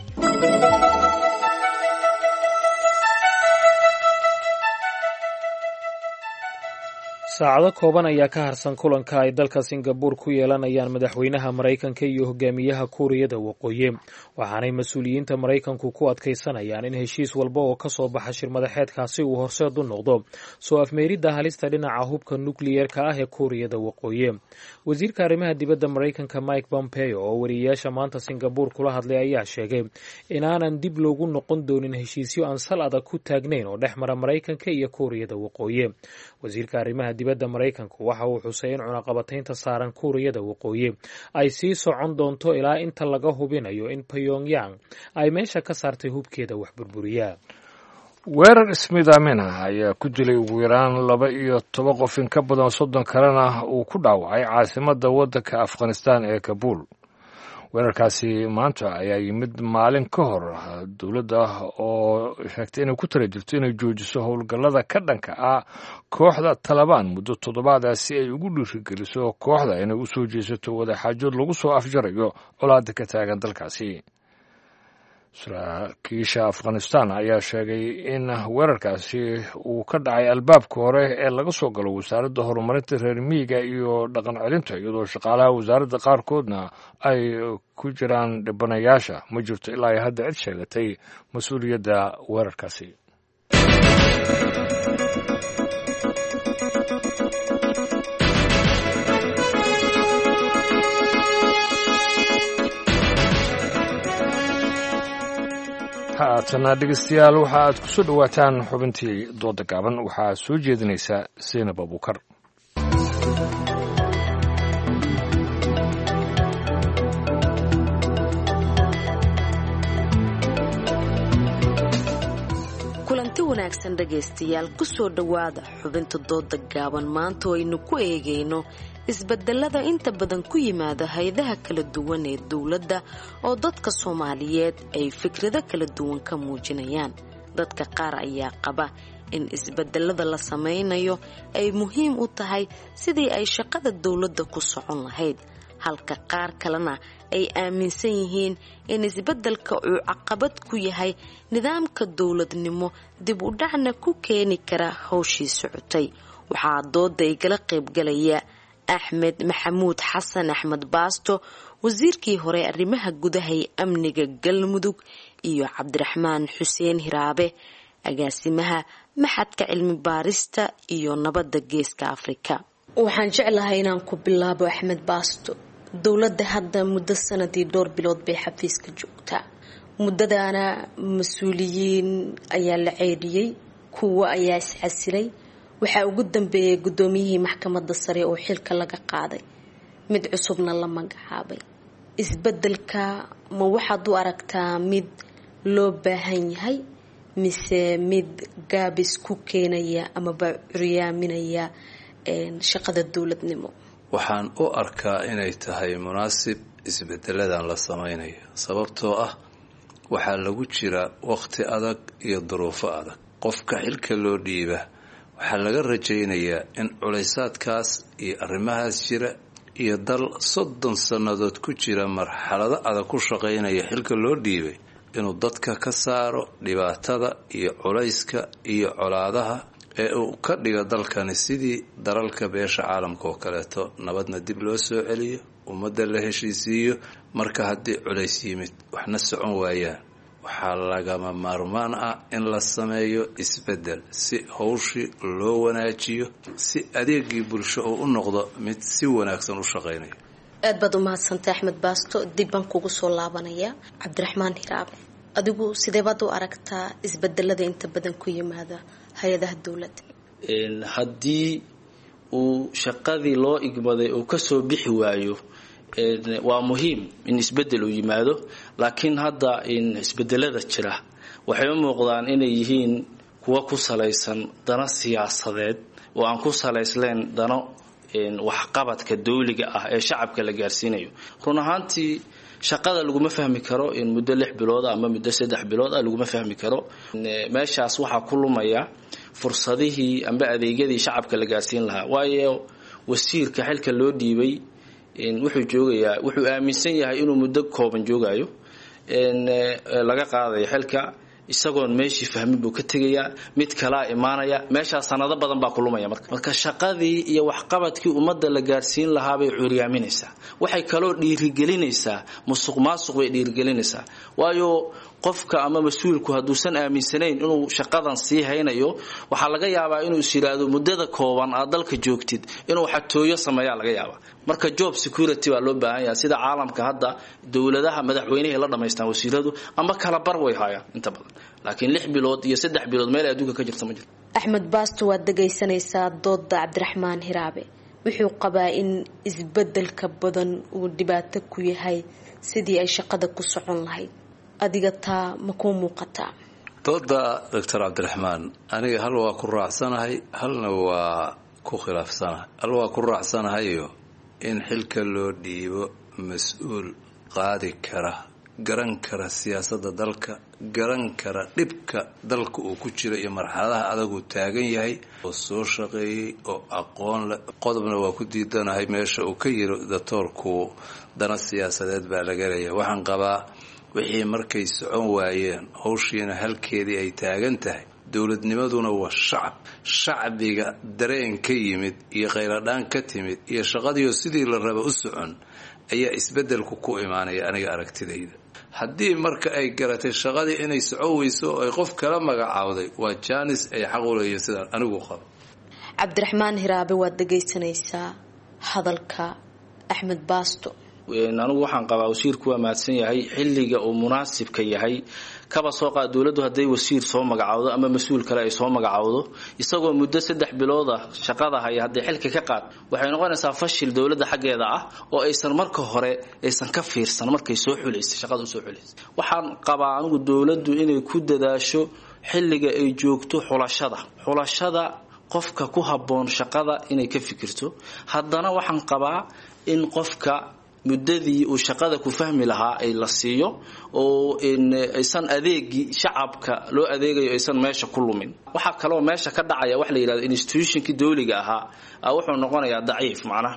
saacado kooban ayaa ka harsan kulanka ay dalka singabuur ku yeelanayaan madaxweynaha maraykanka iyo hogaamiyaha kuuriyada waqooyi waxaanay mas-uuliyiinta maraykanku ku adkaysanayaan in heshiis walba oo ka soo baxa shirmadaxeedkaasi uu horseed u noqdo soo afmeeridda halista dhinaca hubka nukliyeerka ah ee kuuriyada waqooyi wasiirka arrimaha dibadda maraykanka mike pompeo oo wariyeyaasha maanta singabuur kula hadlay ayaa sheegay inaanan dib loogu noqon doonin heshiisyo aan sal adag ku taagnayn oo dhex mara maraykanka iyo kuuriyada waqooyi wasiirka arrimaha dibadda maraykanku waxa uu xusay in cunaqabataynta saaran kuuriyada waqooyi ay sii socon doonto ilaa inta laga hubinayo in pyongyang ay meesha ka saartay hubkeeda wax burburiya weerar ismidaamina ayaa ku dilay ugu yaraan laba iyo toban qof in ka badan soddon kalena uu ku dhaawacay caasimadda waddanka afghanistan ee kabuul weerarkaasi maanta ayaa yimid maalin ka hor dowladda oo sheegtay inay ku tala jirto inay joojiso howlgallada ka dhanka ah kooxda talabaan muddo toddobaada si ay ugu dhiirigeliso kooxda inay u soo jeesato wadaxaajood lagu soo afjarayo colaada ka taagan dalkaasi saraakiisha afghanistan ayaa sheegay in weerarkaasi uu ka dhacay albaabka hore ee laga soo galo wasaaradda horumarinta reer miyiga iyo dhaqan celinta iyadoo shaqaalaha wasaaradda qaarkoodna ay ku jiraan dhibanayaasha ma jirto ilaa ay hadda cid sheegatay mas-uuliyadda weerarkaasi haatana dhegeystayaal waxa aad ku soo dhowaataan xubintii dooda gaaban waxaa soo jeedinaysa seynab abuukar kulanti wanaagsan dhegaystayaal kusoo dhowaada xubinta dooda gaaban maanta oo aynu ku eegayno isbedelada inta badan ku yimaada hay-adaha kala duwan ee dowladda oo dadka soomaaliyeed ay fikrado kala duwan ka muujinayaan dadka qaar ayaa qaba in isbedelada la sameynayo ay muhiim u tahay sidii ay shaqada dowladda ku socon lahayd halka qaar kalena ay aaminsan yihiin in isbeddelka uu caqabad ku yahay nidaamka dowladnimo dib u dhacna ku keeni kara howshii socotay waxaa dooda igala qaybgalaya axmed maxamuud xasan axmed baasto wasiirkii hore arrimaha gudaha ee amniga galmudug iyo cabdiraxmaan xuseen hiraabe agaasimaha maxadka cilmi baarista iyo nabadda geeska afrika waxaan jeclahay inaan ku bilaabo axmed baasto dowladda hadda muddo sanadii dhowr bilood bay xafiiska joogtaa muddadaana mas-uuliyiin ayaa la ceedhiyey kuwa ayaa iscasilay waxaa ugu dambeeyay guddoomiyihii maxkamadda sare oo xilka laga qaaday mid cusubna la magacaabay isbeddelka ma waxaad u aragtaa mid loo baahan yahay mise mid gaabis ku keenaya amaba curyaaminaya shaqada dowladnimo waxaan u arkaa inay tahay munaasib isbedeladan la samaynayo sababtoo ah waxaa lagu jira waqti adag iyo duruufo adag qofka xilka loo dhiiba waxaa laga rajaynayaa in culaysaadkaas iyo arrimahaas jira iyo dal soddon sannadood ku jira marxalado adag ku shaqaynaya xilka loo dhiibay inuu dadka ka saaro dhibaatada iyo culayska iyo colaadaha ee uu ka dhigo dalkani sidii dalalka beesha caalamka oo kaleeto nabadna dib loo soo celiyo ummadda la heshiisiiyo marka haddii culays yimid waxna socon waayaan waxaa lagama maarmaan ah in la sameeyo isbeddel si howshii loo wanaajiyo si adeegii bulsho uu u noqdo mid si wanaagsan u shaqaynaya aad baad u mahadsantay axmed baasto dib baan kugu soo laabanaya cabdiraxmaan hiraabe adigu sidee baad u aragtaa isbedelada inta badan ku yimaada hay-adaha dowladda haddii uu shaqadii loo igmaday uu kasoo bixi waayo waa muhiim in isbedel uu yimaado laakiin hadda isbedelada jira waxay u muuqdaan inay yihiin kuwa ku salaysan dano siyaasadeed oo aan ku salaysleen dano waxqabadka dawliga ah ee shacabka la gaarsiinayo run ahaantii shaqada laguma fahmi karo in muddo lix bilooda ama muddo saddex bilood ah laguma fahmi karo meeshaas waxaa ku lumaya fursadihii amba adeegyadii shacabka la gaarsiin lahaa waayo wasiirka xilka loo dhiibay wuxuu joogayaa wuxuu aaminsan yahay inuu muddo kooban joogayo laga qaadayo xilka isagoon meeshii fahmin buu ka tegayaa mid kalaa imaanaya meeshaas sanado badan baa kulumaya marka marka shaqadii iyo waxqabadkii ummadda la gaarsiin lahaabay curyaaminaysaa waxay kaloo dhiirigelinaysaa musuq maasuq bay dhiirigelinaysaa waayo qofka ama mas-uulku hadduusan aaminsanayn inuu shaqadan sii haynayo waxaa laga yaabaa inuu is yidhaahdo muddada kooban aad dalka joogtid inuu xatooyo sameeyaa laga yaabaa marka job security baa loo baahan yahay sida caalamka hadda dowladaha madaxweynehay la dhamaystaan wasiiradu ama kala bar way haayaan inta badan laakiin lix bilood iyo saddex bilood meel adduunka ka jirta ma jirto axmed baasto waad dhagaysanaysaa dooda cabdiraxmaan hiraabe wuxuu qabaa in isbedelka badan uu dhibaato ku yahay sidii ay shaqada ku socon lahayd adiga taa ma kuu muuqataa dooda doctor cabdiraxmaan aniga hal waa ku raacsanahay halna waa ku khilaafsanahay hal waa ku raacsanahayo in xilka loo dhiibo mas-uul qaadi kara garan kara siyaasadda dalka garan kara dhibka dalka uu ku jiro iyo marxaladaha adaguu taagan yahay oo soo shaqeeyey oo aqoon leh qodobna waa ku diidanahay meesha uu ka yiri doctoorku dana siyaasadeed baa laga leeyahay waxaan qabaa wixii markay socon waayeen howshiina halkeedii ay taagan tahay dowladnimaduna waa shacab shacbiga dareen ka yimid iyo khayradhaan ka timid iyo shaqadiioo sidii la raba u socon ayaa isbedelku ku imaanaya aniga aragtidayda haddii marka ay garatay shaqadii inay socon weyso oo ay qof kala magacaawday waa jaanis ay xaq u leeyihin sidaan anigu qabo cabdiraxmaan hiraabe waad dhagaysanaysaa hadalka axmed baasto anigu waxaan qabaa wasiirku waa mahadsan yahay xilliga uu munaasibka yahay kaba soo qaad dowladdu hadday wasiir soo magacaawdo ama mas-uul kale ay soo magacaawdo isagoo muddo saddex bilooda shaqada haya hadday xilka ka qaad waxay noqonaysaa fashil dowladda xaggeeda ah oo aysan marka hore aysan ka fiirsan markay soo xulaysa shaqada usoo xulaysa waxaan qabaa anigu dowladdu inay ku dadaasho xilliga ay joogto xulashada xulashada qofka ku habboon shaqada inay ka fikirto haddana waxaan qabaa in qofka muddadii uu shaqada ku fahmi lahaa ay la siiyo oo aysan adeegii shacabka loo adeegayo aysan meesha ku lumin waxaa kaloo meesha ka dhacaya waxa la yidhahdo institutionkii dawliga ahaa wuxuu noqonayaa daciif macnaha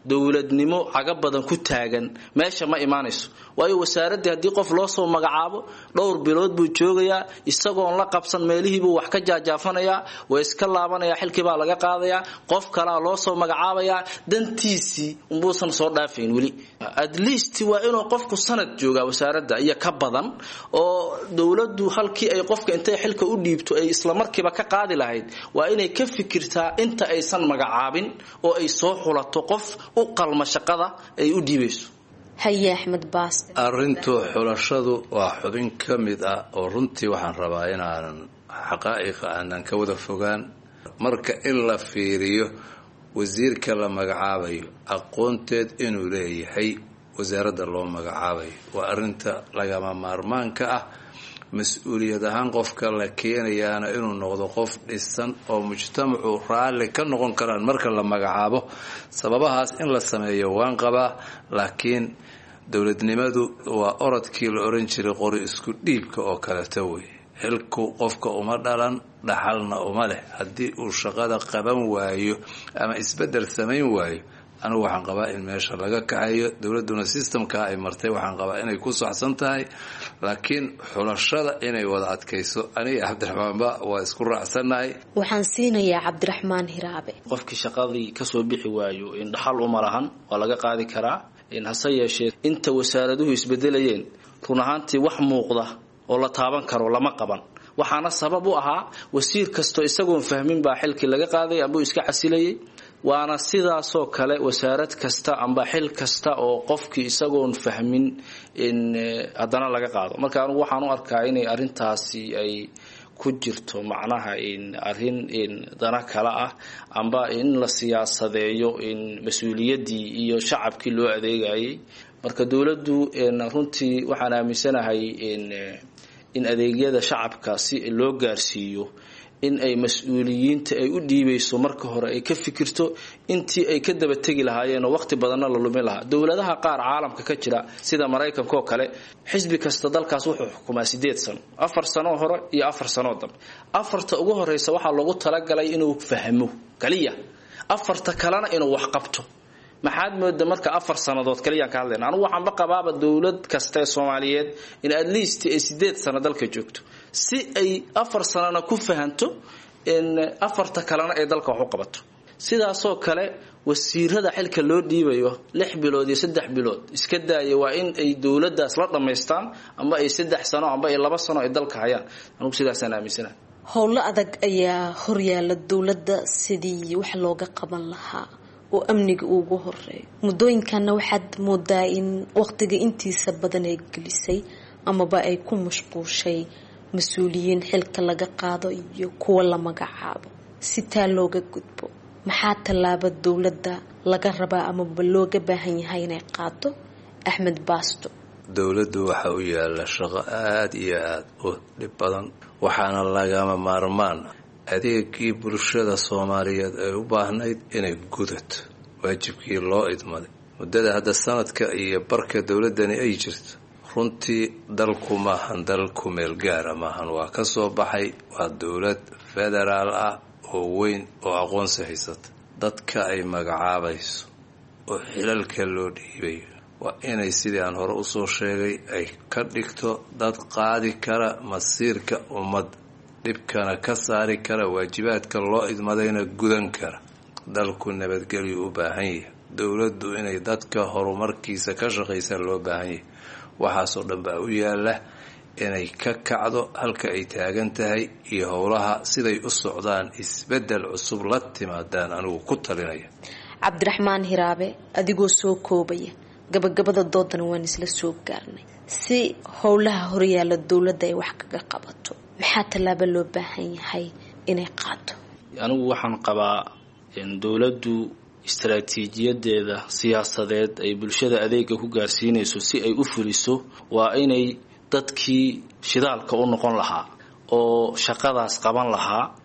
dowladnimo caga badan ku taagan meesha ma imaanayso waayo wasaaraddii haddii qof loo soo magacaabo dhowr bilood buu joogayaa isagoon la qabsan meelihiibuu wax ka jaajaafanayaa waa iska laabanaya xilkiibaa laga qaadayaa qof kalaa loo soo magacaabayaa dantiisii umbuusan soo dhaafayn weli at least waa inuu qofku sanad joogaa wasaaradda iyo ka badan oo dowladdu halkii ay qofka intay xilka u dhiibto ay islamarkiiba ka qaadi lahayd waa inay ka fikirtaa inta aysan magacaabin oo ay soo xulato qof u qalma shaqada ay u dhiibayso haye axmed baas arrintu xulashadu waa xubin ka mid ah oo runtii waxaan rabaa inaanan xaqaa'iqa aanan ka wada fogaan marka in la fiiriyo wasiirka la magacaabayo aqoonteed inuu leeyahay wasaaradda loo magacaabayo waa arrinta lagama maarmaanka ah mas-uuliyad ahaan qofka la keenayaana inuu noqdo qof dhisan oo mujtamacu raalli ka noqon karaan marka la magacaabo sababahaas in la sameeyo waan qabaa laakiin dowladnimadu waa orodkii la oran jiray qori isku dhiibka oo kaleto wey xilku qofka uma dhalan dhaxalna uma leh haddii uu shaqada qaban waayo ama isbedel samayn waayo anigu waxaan qabaa in meesha laga kaxayo dowladduna systemkaa ay martay waxaan qabaa inay ku saxsan tahay laakiin xulashada inay wada adkayso aniga cabdiraxmaanba waa isku raacsannahay waxaan siinayaa cabdiraxmaan hiraabe qofkii shaqadii kasoo bixi waayo in dhaxal uma lahan waa laga qaadi karaa hase yeeshee inta wasaaraduhu isbedelayeen run ahaantii wax muuqda oo la taaban karo lama qaban waxaana sabab u ahaa wasiir kastoo isagoon fahmin baa xilkii laga qaaday ambuu iska casilayay waana sidaasoo kale wasaarad kasta amba xil kasta oo qofkii isagoon fahmin in haddana laga qaado marka anugu waxaan u arkaa inay arintaasi ay ku jirto macnaha in arin in dana kale ah amba in la siyaasadeeyo in mas-uuliyaddii iyo shacabkii loo adeegayay marka dowladdu runtii waxaan aaminsanahay in in adeegyada shacabka si loo gaarsiiyo in ay mas-uuliyiinta ay u dhiibayso marka hore ay ka fikirto intii ay ka daba tegi lahaayeen oo waqti badanna la lumin lahaa dowladaha qaar caalamka ka jira sida maraykanka oo kale xisbi kasta dalkaas wuxuu xukumaa sideed sano afar sanoo hore iyo afar sanoo dambe afarta ugu horeysa waxaa loogu talagalay inuu fahmo kaliya afarta kalena inuu wax qabto maxaad mooda marka afar sanadood kaliyaan ka hadlayna anugu waxaanba qabaaba dowlad kasta ee soomaaliyeed in at least ay sideed sano dalka joogto si ay afar sanana ku fahanto in afarta kalena ay dalka wax u qabato sidaasoo kale wasiirada xilka loo dhiibayo lix bilood iyo saddex bilood iska daaya waa in ay dowladaas la dhammaystaan amba ay saddex sano amba ay laba sano ay dalka hayaan anugu sidaasaan aaminsana howlo adag ayaa horyaala dowladda sidii wax looga qaban lahaa oo amniga uugu horeeyo muddooyinkanna waxaad moodaa in waqtiga intiisa badan ay gelisay amaba ay ku mashquushay mas-uuliyiin xilka laga qaado iyo kuwa la magacaabo si taa looga gudbo maxaa tallaaba dowladda laga rabaa amaba looga baahan yahay inay qaado axmed baasto dowladdu waxa u yaalla shaqo aada iyo aada u dhib badan waxaana lagama maarmaan adeegii bulshada soomaaliyeed ay u baahnayd inay gudato waajibkii loo idmaday muddada hadda sanadka iyo barka dowladdani ay jirto runtii dalku maahan dal ku meel gaara maahan waa ka soo baxay waa dowlad federaal ah oo weyn oo aqoonsi haysata dadka ay magacaabayso oo xilalka loo dhiibayo waa inay sidii aan hore usoo sheegay ay ka dhigto dad qaadi kara masiirka ummadda dhibkana ka saari kara waajibaadka loo idmadayna gudan kara dalku nabadgelyu u baahan yahay dowladdu inay dadka horumarkiisa ka shaqaysa loo baahan yahay waxaasoo dhan baa u yaala inay ka kacdo halka ay taagan tahay iyo howlaha siday u socdaan isbedel cusub la timaadaan anigu ku talinaya cabdiraxmaan hiraabe adigoo soo koobaya gabagabada doodana waan isla soo gaarnay si howlaha horyaala dowladda ay wax kaga qabato maxaa tallaaba loo baahan yahay inay qaado anigu waxaan qabaa dowladdu istaraatiijiyadeeda siyaasadeed ay bulshada adeega ku gaarsiinayso si ay u fuliso waa inay dadkii shidaalka u noqon lahaa oo shaqadaas qaban lahaa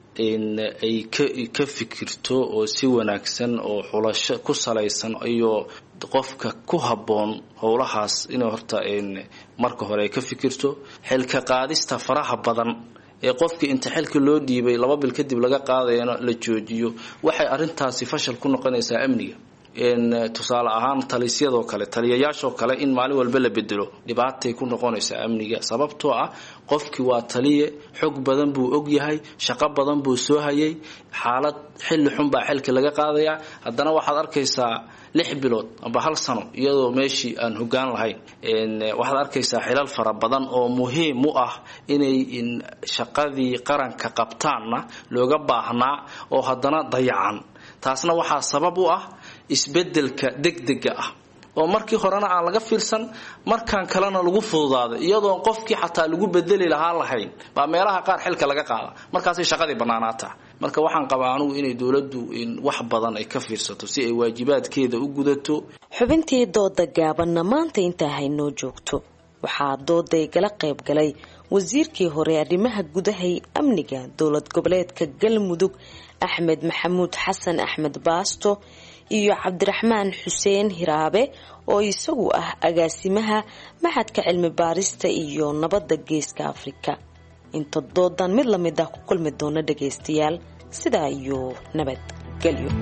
ay ka fikirto oo si wanaagsan oo xulasho ku salaysan iyo qofka ku habboon howlahaas inay horta marka hore ay ka fikirto xilka qaadista faraha badan ee qofkii inta xilka loo dhiibay laba bil kadib laga qaadayana la joojiyo waxay arintaasi fashal ku noqonaysaa amniga tusaale ahaan talisyadoo kale taliyayaashoo kale in maalin walba la bedelo dhibaatay ku noqonaysaa amniga sababtoo ah qofkii waa taliye xog badan buu og yahay shaqo badan buu soo hayay xaalad xilli xun baa xilka laga qaadayaa haddana waxaad arkaysaa lix bilood amba hal sano iyadoo meeshii aan hogaan lahayn waxaad arkaysaa xilal fara badan oo muhiim u ah inay shaqadii qaranka qabtaanna looga baahnaa oo haddana dayacan taasna waxaa sabab u ah isbedelka degdega ah oo markii horena aan laga fiirsan markaan kalena lagu fududaaday iyadoon qofkii xataa lagu bedeli lahaa lahayn baa meelaha qaar xilka laga qaada markaasay shaqadii bannaanaataa marka waxaan qabaa anugu inay dowladdu wax badan ay ka fiirsato si ay waajibaadkeeda u gudato xubintii dooda gaabanna maanta intaa haynoo joogto waxaa dooday gala qayb galay wasiirkii hore arrimaha gudahay amniga dowlad goboleedka galmudug axmed maxamuud xasan axmed baasto iyo cabdiraxmaan xuseen hiraabe oo isagu ah agaasimaha maxadka cilmi baarista iyo nabadda geeska afrika inta doodan mid lamid ah ku kulmi doona dhagaystayaal sidaa iyo nabadgelyo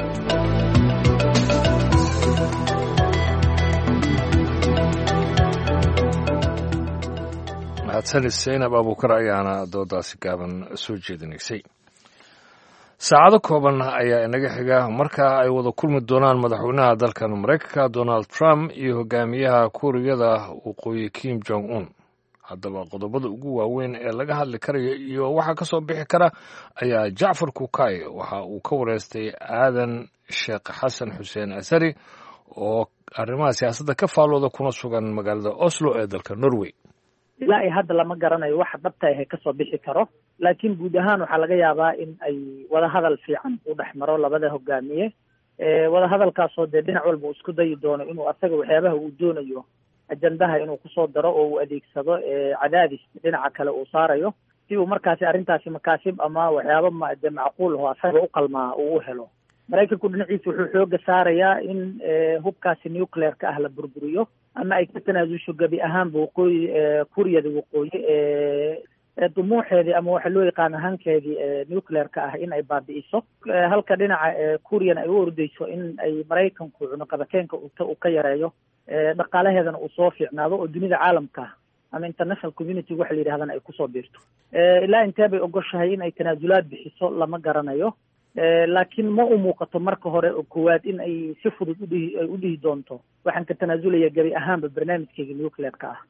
mahadsanid saynab abuukar ayaana doodaasi gaaban soo jeedinaysay saacado kooban ayaa inaga xiga markaa ay wada kulmi doonaan madaxweynaha dalkan maraykanka donald trump iyo hogaamiyaha kuuriyada waqooyi kim jong un haddaba qodobada ugu waaweyn ee laga hadli karaya iyo waxaa ka soo bixi kara ayaa jacfar kukay waxa uu ka wareystay aadan sheekh xasan xuseen asari oo arrimaha siyaasadda ka faalooda kuna sugan magaalada oslo ee dalka norway ilaa ay hadda lama garanayo waxa dhabta ahe kasoo bixi karo laakiin guud ahaan waxaa laga yaabaa in ay wadahadal fiican u dhex maro labada hogaamiye wadahadalkaasoo dee dhinac walba uu isku dayi doono inuu asaga waxyaabaha uu doonayo ajandaha inuu kusoo daro oo uu adeegsado cadaadis dhinaca kale uu saarayo si uu markaasi arrintaasi makaasib ama waxyaaba mde macquul aho asaga u qalmaa uu u helo maraykanku dhinaciisa wuxuu xooga saarayaa in hubkaasi nuclear-ka ah la burburiyo ama ay ka tanaasusho gebi ahaanba waqooyi kuuriyada waqooyi dumuuxeedii ama waxa loo yaqaano hankeedii nuclear-ka ah in ay baabi'iso halka dhinaca kuuriyana ay u ordeyso in ay maraykanku cunuqabakeenka uu ka yareeyo dhaqaalaheedana uu soo fiicnaado oo dunida caalamka ama international community waxa la yidhahdana ay kusoo biirto ilaa intee bay ogoshahay in ay tanaasulaad bixiso lama garanayo laakiin ma u muuqato marka hore oo koowaad in ay si fudud udhihi ay u dhihi doonto waxaan ka tanaasulaya gebi ahaanba barnaamijkeyga nuclear-ka ah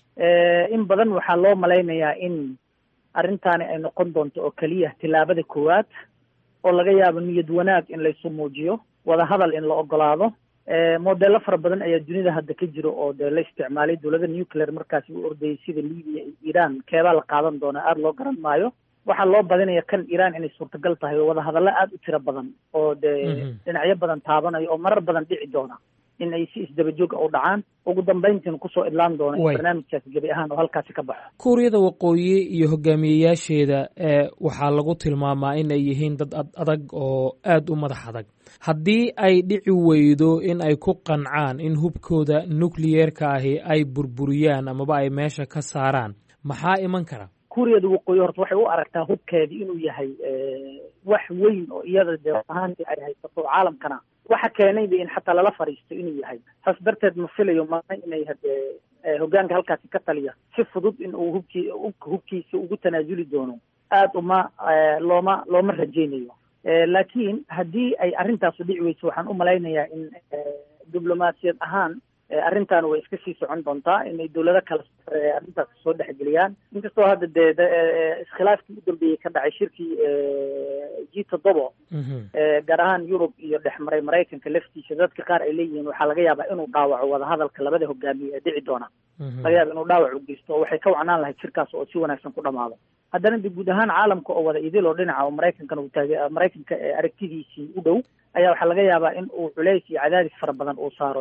in badan waxaa loo malaynayaa in arrintaani ay noqon doonto oo keliya tillaabada koowaad oo laga yaabo niyad wanaag in laysu muujiyo wadahadal in la ogolaado modello fara badan ayaa dunida hadda ka jiro oo dee la isticmaalay dowlada nuclear markaasi u ordayay sida libiya iyo iran keebaa la qaadan doona aada loo garan maayo waxaa loo badinaya kan iran inay suurtagal tahay oo wadahadallo aada u tiro badan oo dee dhinacyo badan taabanayo oo marar badan dhici doona in ay si isdabajooga u dhacaan ugu dambayntiina kusoo idlaan doona in barnaamijkaasi gebi ahaan oo halkaasi ka baxo kuuriyada waqooyi iyo hogaamiyeyaasheeda ee waxaa lagu tilmaamaa in ay yihiin dad ad adag oo aada u madax adag haddii ay dhici weydo in ay ku qancaan in hubkooda nukliyeerka ahi ay burburiyaan amaba ay meesha ka saaraan maxaa iman kara kuuriyada waqooyi horta waxay u aragtaa hubkeedii inuu yahay wax weyn oo iyada dee ahaantii ay haysato caalamkana waxa keenayba in xataa lala fadhiisto inuu yahay saas darteed ma filayo maana inay hadee hogaanka halkaasi ka taliya si fudud in uu hubkii hubkiisa ugu tanaasuli doono aada uma looma looma rajaynayo laakiin haddii ay arrintaasu dhici weyso waxaan u malaynayaa in diblomaasiyad ahaan arrintan way iska sii socon doontaa inay dowlado kale arrintaas soo dhexgeliyaan inkastoo hadda dee iskhilaafkii u dambeeyey ka dhacay shirkii g toddobo gaar ahaan yurub iyo dhexmaray maraykanka laftiisa dadka qaar ay leeyihiin waxaa laga yaabaa inuu dhaawaco wadahadalka labada hogaamiye ee dhici doona laga yaaba inuu dhaawac u geysto oo waxay ka wacnaan lahayd shirkaas oo si wanaagsan ku dhamaado haddana de guud ahaan caalamka oo wada idil oo dhinaca oo maraykankana uu taage maraykanka aragtidiisii u dhow ayaa waxaa laga yaabaa in uu culays iyo cadaadis fara badan uu saaro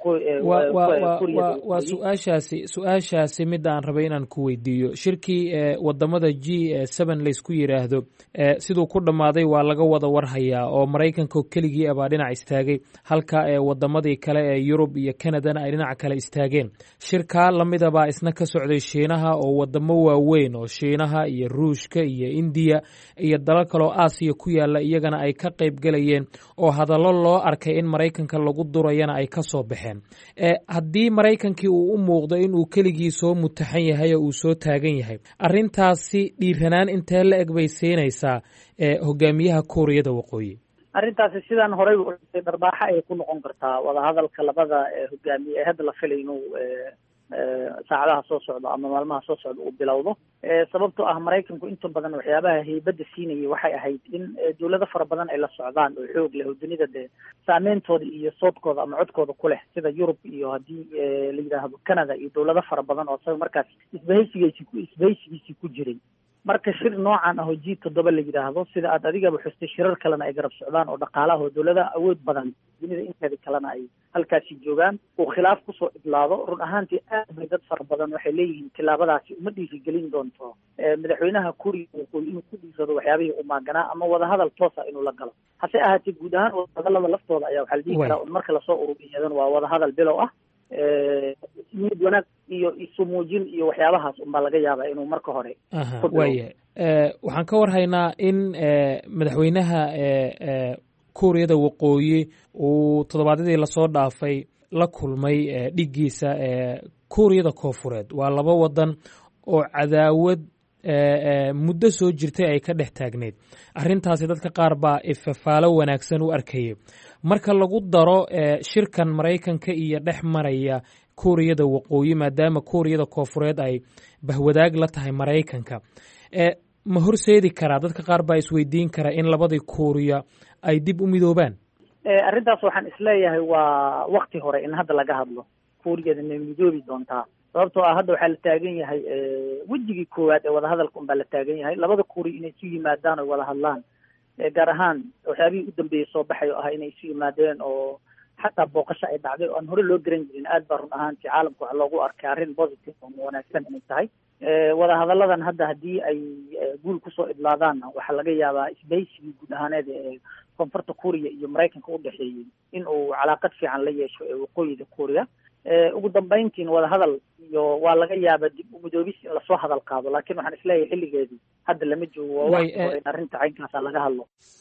waa su-aashaasi su-aashaasi midda aan rabay inaan ku weydiiyo shirkii wadamada g seven laysku yiraahdo siduu ku dhammaaday waa laga wada warhayaa oo maraykanka keligii abaa dhinac istaagay halka wadamadii kale ee yurub iyo canadana ay dhinaca kale istaageen shirkaa lamidabaa isna ka socday shiinaha oo wadamo waaweyn oo shiinaha iyo iyo ruushka iyo indiya iyo dalal kaloo aasiya ku yaala iyagana ay ka qayb gelayeen oo hadallo loo arkay in maraykanka lagu durayana ay ka soo baxeen haddii maraykankii uu u muuqdo in uu keligii soo mutaxan yahay oo uu soo taagan yahay arrintaasi dhiiranaan intee la eg bay siinaysaa hogaamiyaha kuuriyada waqooyi arrintaasi sidaan horey u dhintay dharbaaxa ayay ku noqon kartaa wadahadalka labada hogaamiye ee hadda la filay inuu saacadaha soo socdo ama maalmaha soo socda uu bilowdo sababtoo ah maraykanku inta badan waxyaabaha heybadda siinayay waxay ahayd in dawlado fara badan ay la socdaan oo xoog leh oo dunida dee saameyntooda iyo soodkooda ama codkooda ku leh sida yurub iyo haddii la yidhaahdo canada iyo dawlado fara badan oo isaga markaas isbahaysigiisi ku isbahaysigiisii ku jiray marka shir noocan ah oo g toddoba la yidhaahdo sida aad adigaba xustay shirar kalena ay garab socdaan oo dhaqaalaha oo dawladaha awood badan dunida inteeda kalena ay halkaasi joogaan uu khilaaf kusoo idlaado run ahaantii aad bay dad fara badan waxay leeyihiin tilaabadaasi uma dhiirigelin doonto madaxweynaha kuuriya waqooyi inuu ku dhiirado waxyaabihii u maaganaa ama wadahadal toosa inuu la galo hase ahaatee guud ahaan wadahadalada laftooda ayaa waxaa la dhihi karaa un marka lasoo ururiyadan waa wadahadal bilow ah niyad wanaag iyo isu muujin iyo waxyaabahaas unbaa laga yaabaa inuu marka hore waaya waxaan ka warhaynaa in madaxweynaha kuuriyada waqooyi uu toddobaadyadii lasoo dhaafay la kulmay dhiggiisa kuuriyada koofureed waa laba wadan oo cadaawad muddo soo jirtay ay ka dhex taagneyd arrintaasi dadka qaar baa ifafaalo wanaagsan u arkayay marka lagu daro shirkan maraykanka iyo dhex maraya kuuriyada waqooyi maadaama kuuriyada koofureed ay bahwadaag la tahay maraykanka ma horseedi karaa dadka qaar baa isweydiin kara in labadii kuuriya ay dib u midoobaan arrintaas waxaan isleeyahay waa wakti hore in hadda laga hadlo kuuriyada ma midoobi doontaa sababtoo ah hadda waxaa la taagan yahay wejigii koowaad ee wadahadalka un baa la taagan yahay labada kuuriya inay isu yimaadaan oy wada hadlaan gaar ahaan waxyaabihii u dambeeyey soo baxay oo ah inay isu yimaadeen oo xataa booqasho ay dhacday oo aan hore loo garan jirin aad baa run ahaantii caalamka waxa loogu arkay arrin positive oo wanaagsan inay tahay wadahadalladan hadda haddii ay guul kusoo idlaadaanna waxaa laga yaabaa isbahaysigii guud ahaaneed ee koonfurta kuuriya iyo maraykanka u dhexeeyey in uu calaaqad fiican la yeesho ee waqooyiga kuuriya ugu dambayntiin wadahadal iyo waa laga yaaba dib u midoobis in lasoo hadal qaado laakiin waxaan isleeyahay xilligeedii hadda lama joogo waa waqti hore in arrinta caynkaasa laga hadlo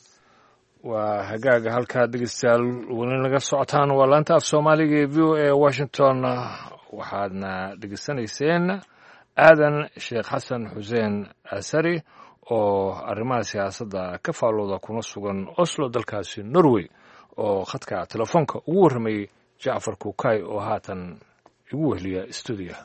waa hagaaga halkaa dhegeystayaal weli naga socotaan waa laanta af soomaaliga ee v o a washington waxaadna dhegeysanayseen aadan sheekh xasan xuseen asari oo arrimaha siyaasadda ka faallooda kuna sugan oslo dalkaasi norway oo khadka telefoonka ugu warramayey jacfar kuukay oo haatan igu wehliya stuudiyaha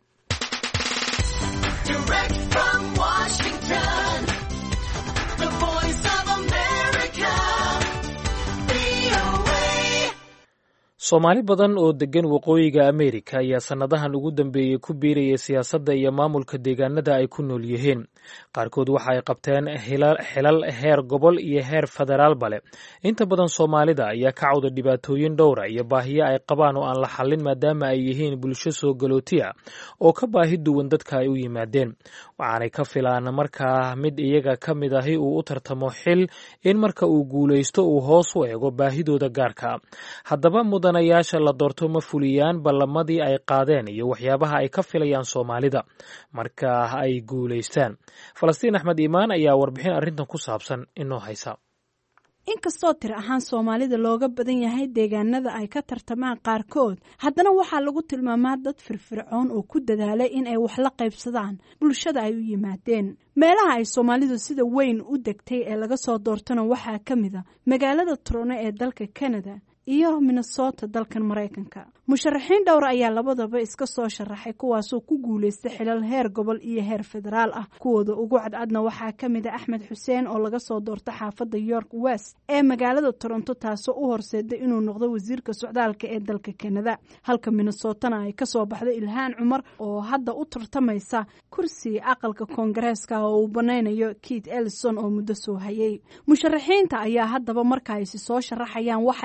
soomaali badan oo deggan waqooyiga ameerika ayaa sannadahan ugu dambeeyey ku biiraya siyaasadda iyo maamulka deegaanada ay ku nool yihiin qaarkood waxa ay qabteen xilal heer gobol iyo heer federaalba leh inta badan soomaalida ayaa ka cawda dhibaatooyin dhowra iyo baahiyo ay qabaan oo aan la xallin maadaama ay yihiin bulsho soo galootiya oo ka baahi duwan dadka ay u yimaadeen waxaanay ka filaan markaa mid iyaga ka mid ahi uu u tartamo xil in marka uu guulaysto uu hoos u eego baahidooda gaarka haddaba mudanayaasha la doorto ma fuliyaan ballamadii ay qaadeen iyo waxyaabaha ay ka filayaan soomaalida marka ay guulaystaan falastiin axmed iimaan ayaa warbixin arrintan ku saabsan inoo haysa inkastoo tir ahaan soomaalida looga badan yahay deegaanada ay ka tartamaan qaarkood haddana waxaa lagu tilmaamaa dad firfircoon oo ku dadaalay in ay wax la qaybsadaan bulshada ay u yimaadeen meelaha ay soomaalidu sida weyn u degtay ee laga soo doortana waxaa ka mid a magaalada turone ee dalka canada iyo minnesota dalkan maraykanka musharaxiin dhowr ayaa labadaba iska soo sharaxay kuwaasoo ku guulaystay xilal heer gobol iyo heer federaal ah kuwooda ugu cadcadna waxaa ka mid a axmed xuseen oo laga soo doorta xaafadda york west ee magaalada toronto taasoo u horseeday inuu noqdo wasiirka socdaalka ee dalka kanada halka minnesotana ay kasoo baxday ilhaan cumar oo hadda u tartamaysa kursi aqalka koongareeska oo uu banaynayo keith ellison oo muddo soo hayay musharaxiinta ayaa haddaba marka aysi soo sharaxayaan waxay ku guul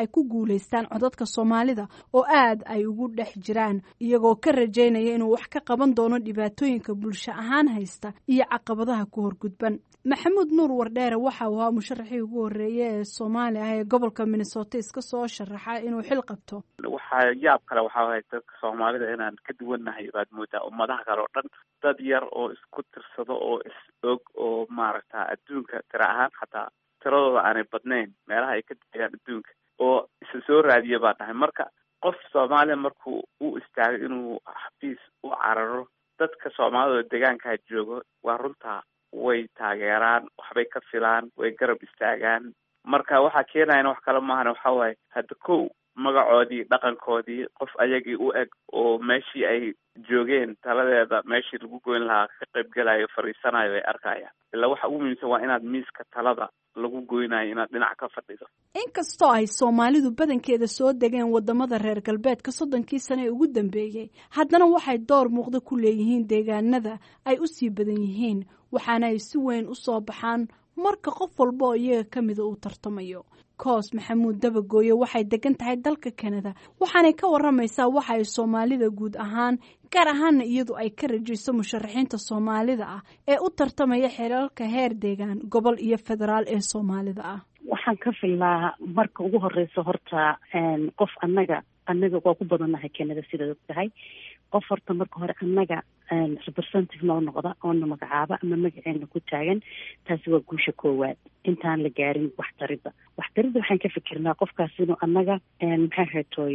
guulaystaan codadka soomaalida oo aad ay ugu dhex jiraan iyagoo ka rajaynaya inuu wax ka qaban doono dhibaatooyinka bulsho ahaan haysta iyo caqabadaha ku horgudban maxamuud nuur wardheere waxa uu ahaa musharaxii ugu horreeye ee soomaali ah ee gobolka minnesota iska soo sharaxa inuu xil qabto waxaa yaab kale waxaa wahay dadka soomaalida inaan ka duwannahay baad moodaa ummadaha kale oo dhan dad yar oo isku tirsado oo is og oo maaragta adduunka tira ahaan xataa tiradooda aanay badnayn meelaha ay ka dayaan adduunka oo isa soo raadiya baa dhahay marka qof soomaaliya markuu u istaagay inuu xafiis u cararo dadka soomaalida oo deegaankaa joogo waa runtaa way taageeraan waxbay ka filaan way garab istaagaan marka waxaa keenayana wax kale maahan waxa waaye hadda kow magacoodii dhaqankoodii qof ayagii u eg oo meeshii ay joogeen taladeeda meeshii lagu goyn lahaa ka qaybgelayo fadhiisanayo ay arkayaan ilaa waxa ugu muhiimsan waa inaad miiska talada lagu goynayo inaad dhinac ka fadhido inkastoo ay soomaalidu badankeeda soo degeen wadamada reer galbeedka soddonkii sane ee ugu dambeeyey haddana waxay door muuqda ku leeyihiin deegaanada ay u sii badan yihiin waxaana ay si weyn u soo baxaan marka qof walba oo iyaga ka mida uu tartamayo koos maxamuud dabagooye waxay degan tahay dalka kanada waxaanay ka waramaysaa waxa ay soomaalida guud ahaan gaar ahaana iyadu ay ka rajayso musharaxiinta soomaalida ah ee u tartamaya xelalka heer deegaan gobol iyo federaal ee soomaalida ah waxaan ka filaa marka ugu horeysa horta qof annaga annaga waa ku badannahay kanada sidaad og tahay qof horta marka hore annaga representative noo noqda oona magacaaba ama magaceena ku taagan taasi waa guusha koowaad intaan la gaarin waxtaridda waxtaridda waxaan ka fikirnaa qofkaas inuu annaga maxay haytooy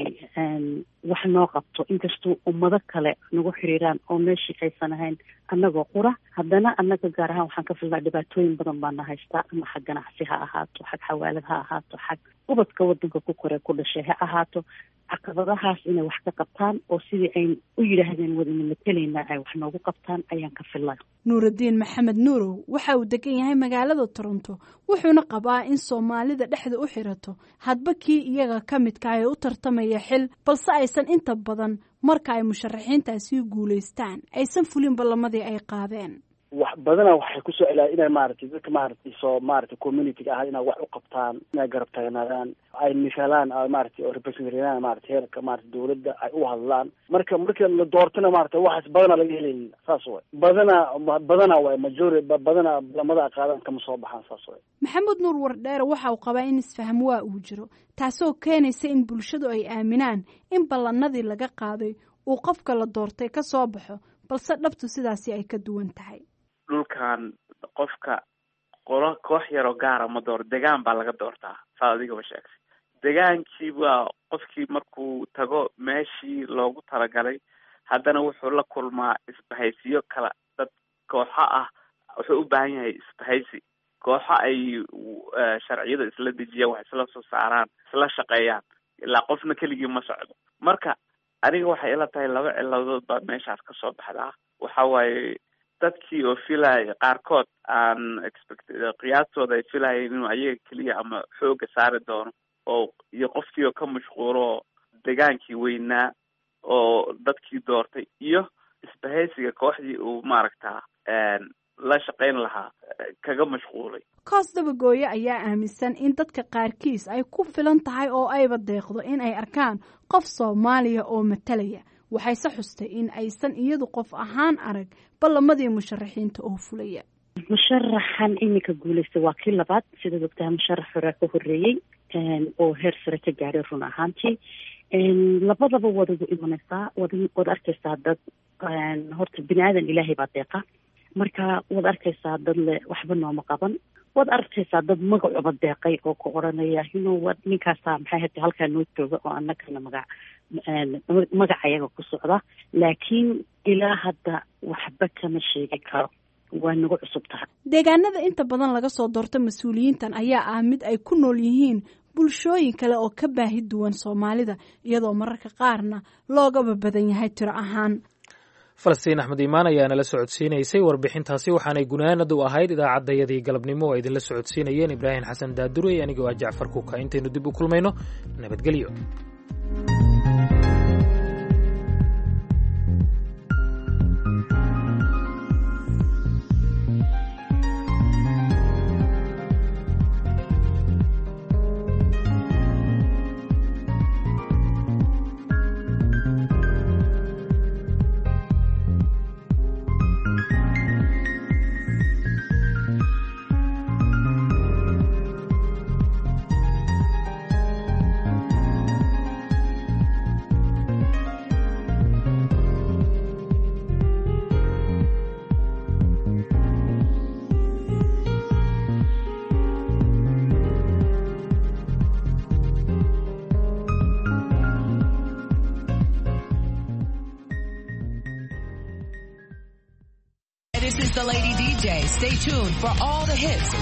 wax noo qabto inkastuu ummado kale nagu xiriiraan oo meeshii aysan ahayn annagoo qura haddana annaga gaar ahaan waxaan ka filnaa dhibaatooyin badan baana haystaa ama xag ganacsi ha ahaato xag xawaalad ha ahaato xag ubadka wadanka ku koree ku dhashay ha ahaato caqabadahaas inay wax ka qabtaan oo sidii ay u yidhaahdeen wadana matelaynaa ay wax noogu qabtaan ayaan ka filnaa nuuraddiin maxamed nuurow waxa uu degan yahay magaalada toronto wuxuuna qabaa in soomaalida dhexda u xirato hadba kii iyaga ka midka ee u tartamaya xil balse aysan inta badan marka ay musharaxiintaasi guulaystaan aysan fulin ballamadii ay qaadeen wax badana waxay kusoo celaa inay maaragtay dadka maaragtay soo maaragtay communityga ah inay wax u qabtaan inay garab taagnaadaan ay misalaan maaragtay oo representaryaan maaragtay heerka maaragtay dawladda ay u hadlaan marka marka la doortana maaragtay waxaas badana laga helaynin saas way badana badana way majori badana lamada qaadan kama soo baxaan saas way maxamed nuur wardheere waxa uu qabaa in isfaham waa uu jiro taasoo keenaysa in bulshadu ay aaminaan in ballanadii laga qaaday uu qofka la doortay ka soo baxo balse dhabtu sidaasi ay ka duwan tahay dhulkan qofka qolo koox yaroo gaara ma dooro degaan baa laga doortaa saa adigaba sheegtay degaankii baa qofkii markuu tago meeshii loogu talagalay haddana wuxuu la kulmaa isbahaysiyo kala dad kooxo ah wuxuu u baahan yahay isbahaysi kooxo ay sharciyada isla dejiyaan wax isla soo saaraan isla shaqeeyaan ilaa qofna keligii ma socdo marka aniga waxay ila tahay laba ciladood baa meeshaas kasoo baxdaa waxa waaye dadkii oo filaya qaarkood aan expect qiyaastooda ay filayeen inuu ayaga keliya ama xooga saari doono oo iyo qofkii oo ka mashquulo degaankii weynaa oo dadkii doortay iyo isbahaysiga kooxdii uu maaragta la shaqayn lahaa kaga mashquulay koos dabagooye ayaa aaminsan in dadka qaarkiis ay ku filan tahay oo ayba deeqdo in ay arkaan qof soomaaliya oo matalaya waxayse xustay in aysan iyadu qof ahaan arag ballamadii musharaxiinta oo fulaya musharaxan iminka guulaysta waa kii labaad sidaad ogtahay musharax horaa ka horreeyey oo heer sare ka gaadhay run ahaantii labadaba waad ugu imanaysaa wad waad arkaysaa dad horta bini aadan ilaahay baa deeqa marka waad arkaysaa dad le waxba nooma qaban waad arkaysaa dad magacuba deeqay oo ku odhanaya ino wa ninkaasaa maxay hata halkaa noo jooga oo annagana magac magaca yaga ku socda laakiin ilaa hadda waxba kama sheegi karo waa nagu cusub tahay deegaanada inta badan laga soo doorto mas-uuliyiintan ayaa ah mid ay ku nool yihiin bulshooyin kale oo ka baahi duwan soomaalida iyadoo mararka qaarna loogaba badan yahay tiro ahaan falastiin axmed iimaan ayaa nala socodsiinaysay warbixintaasi waxaanay gunaanad u ahayd idaacaddayadii galabnimo oo idinla socodsiinayeen ibraahim xasan daadurey anigoo ah jacfar kuka intaynu dib u kulmayno nabadgelyo day. Stay tuned for all the hits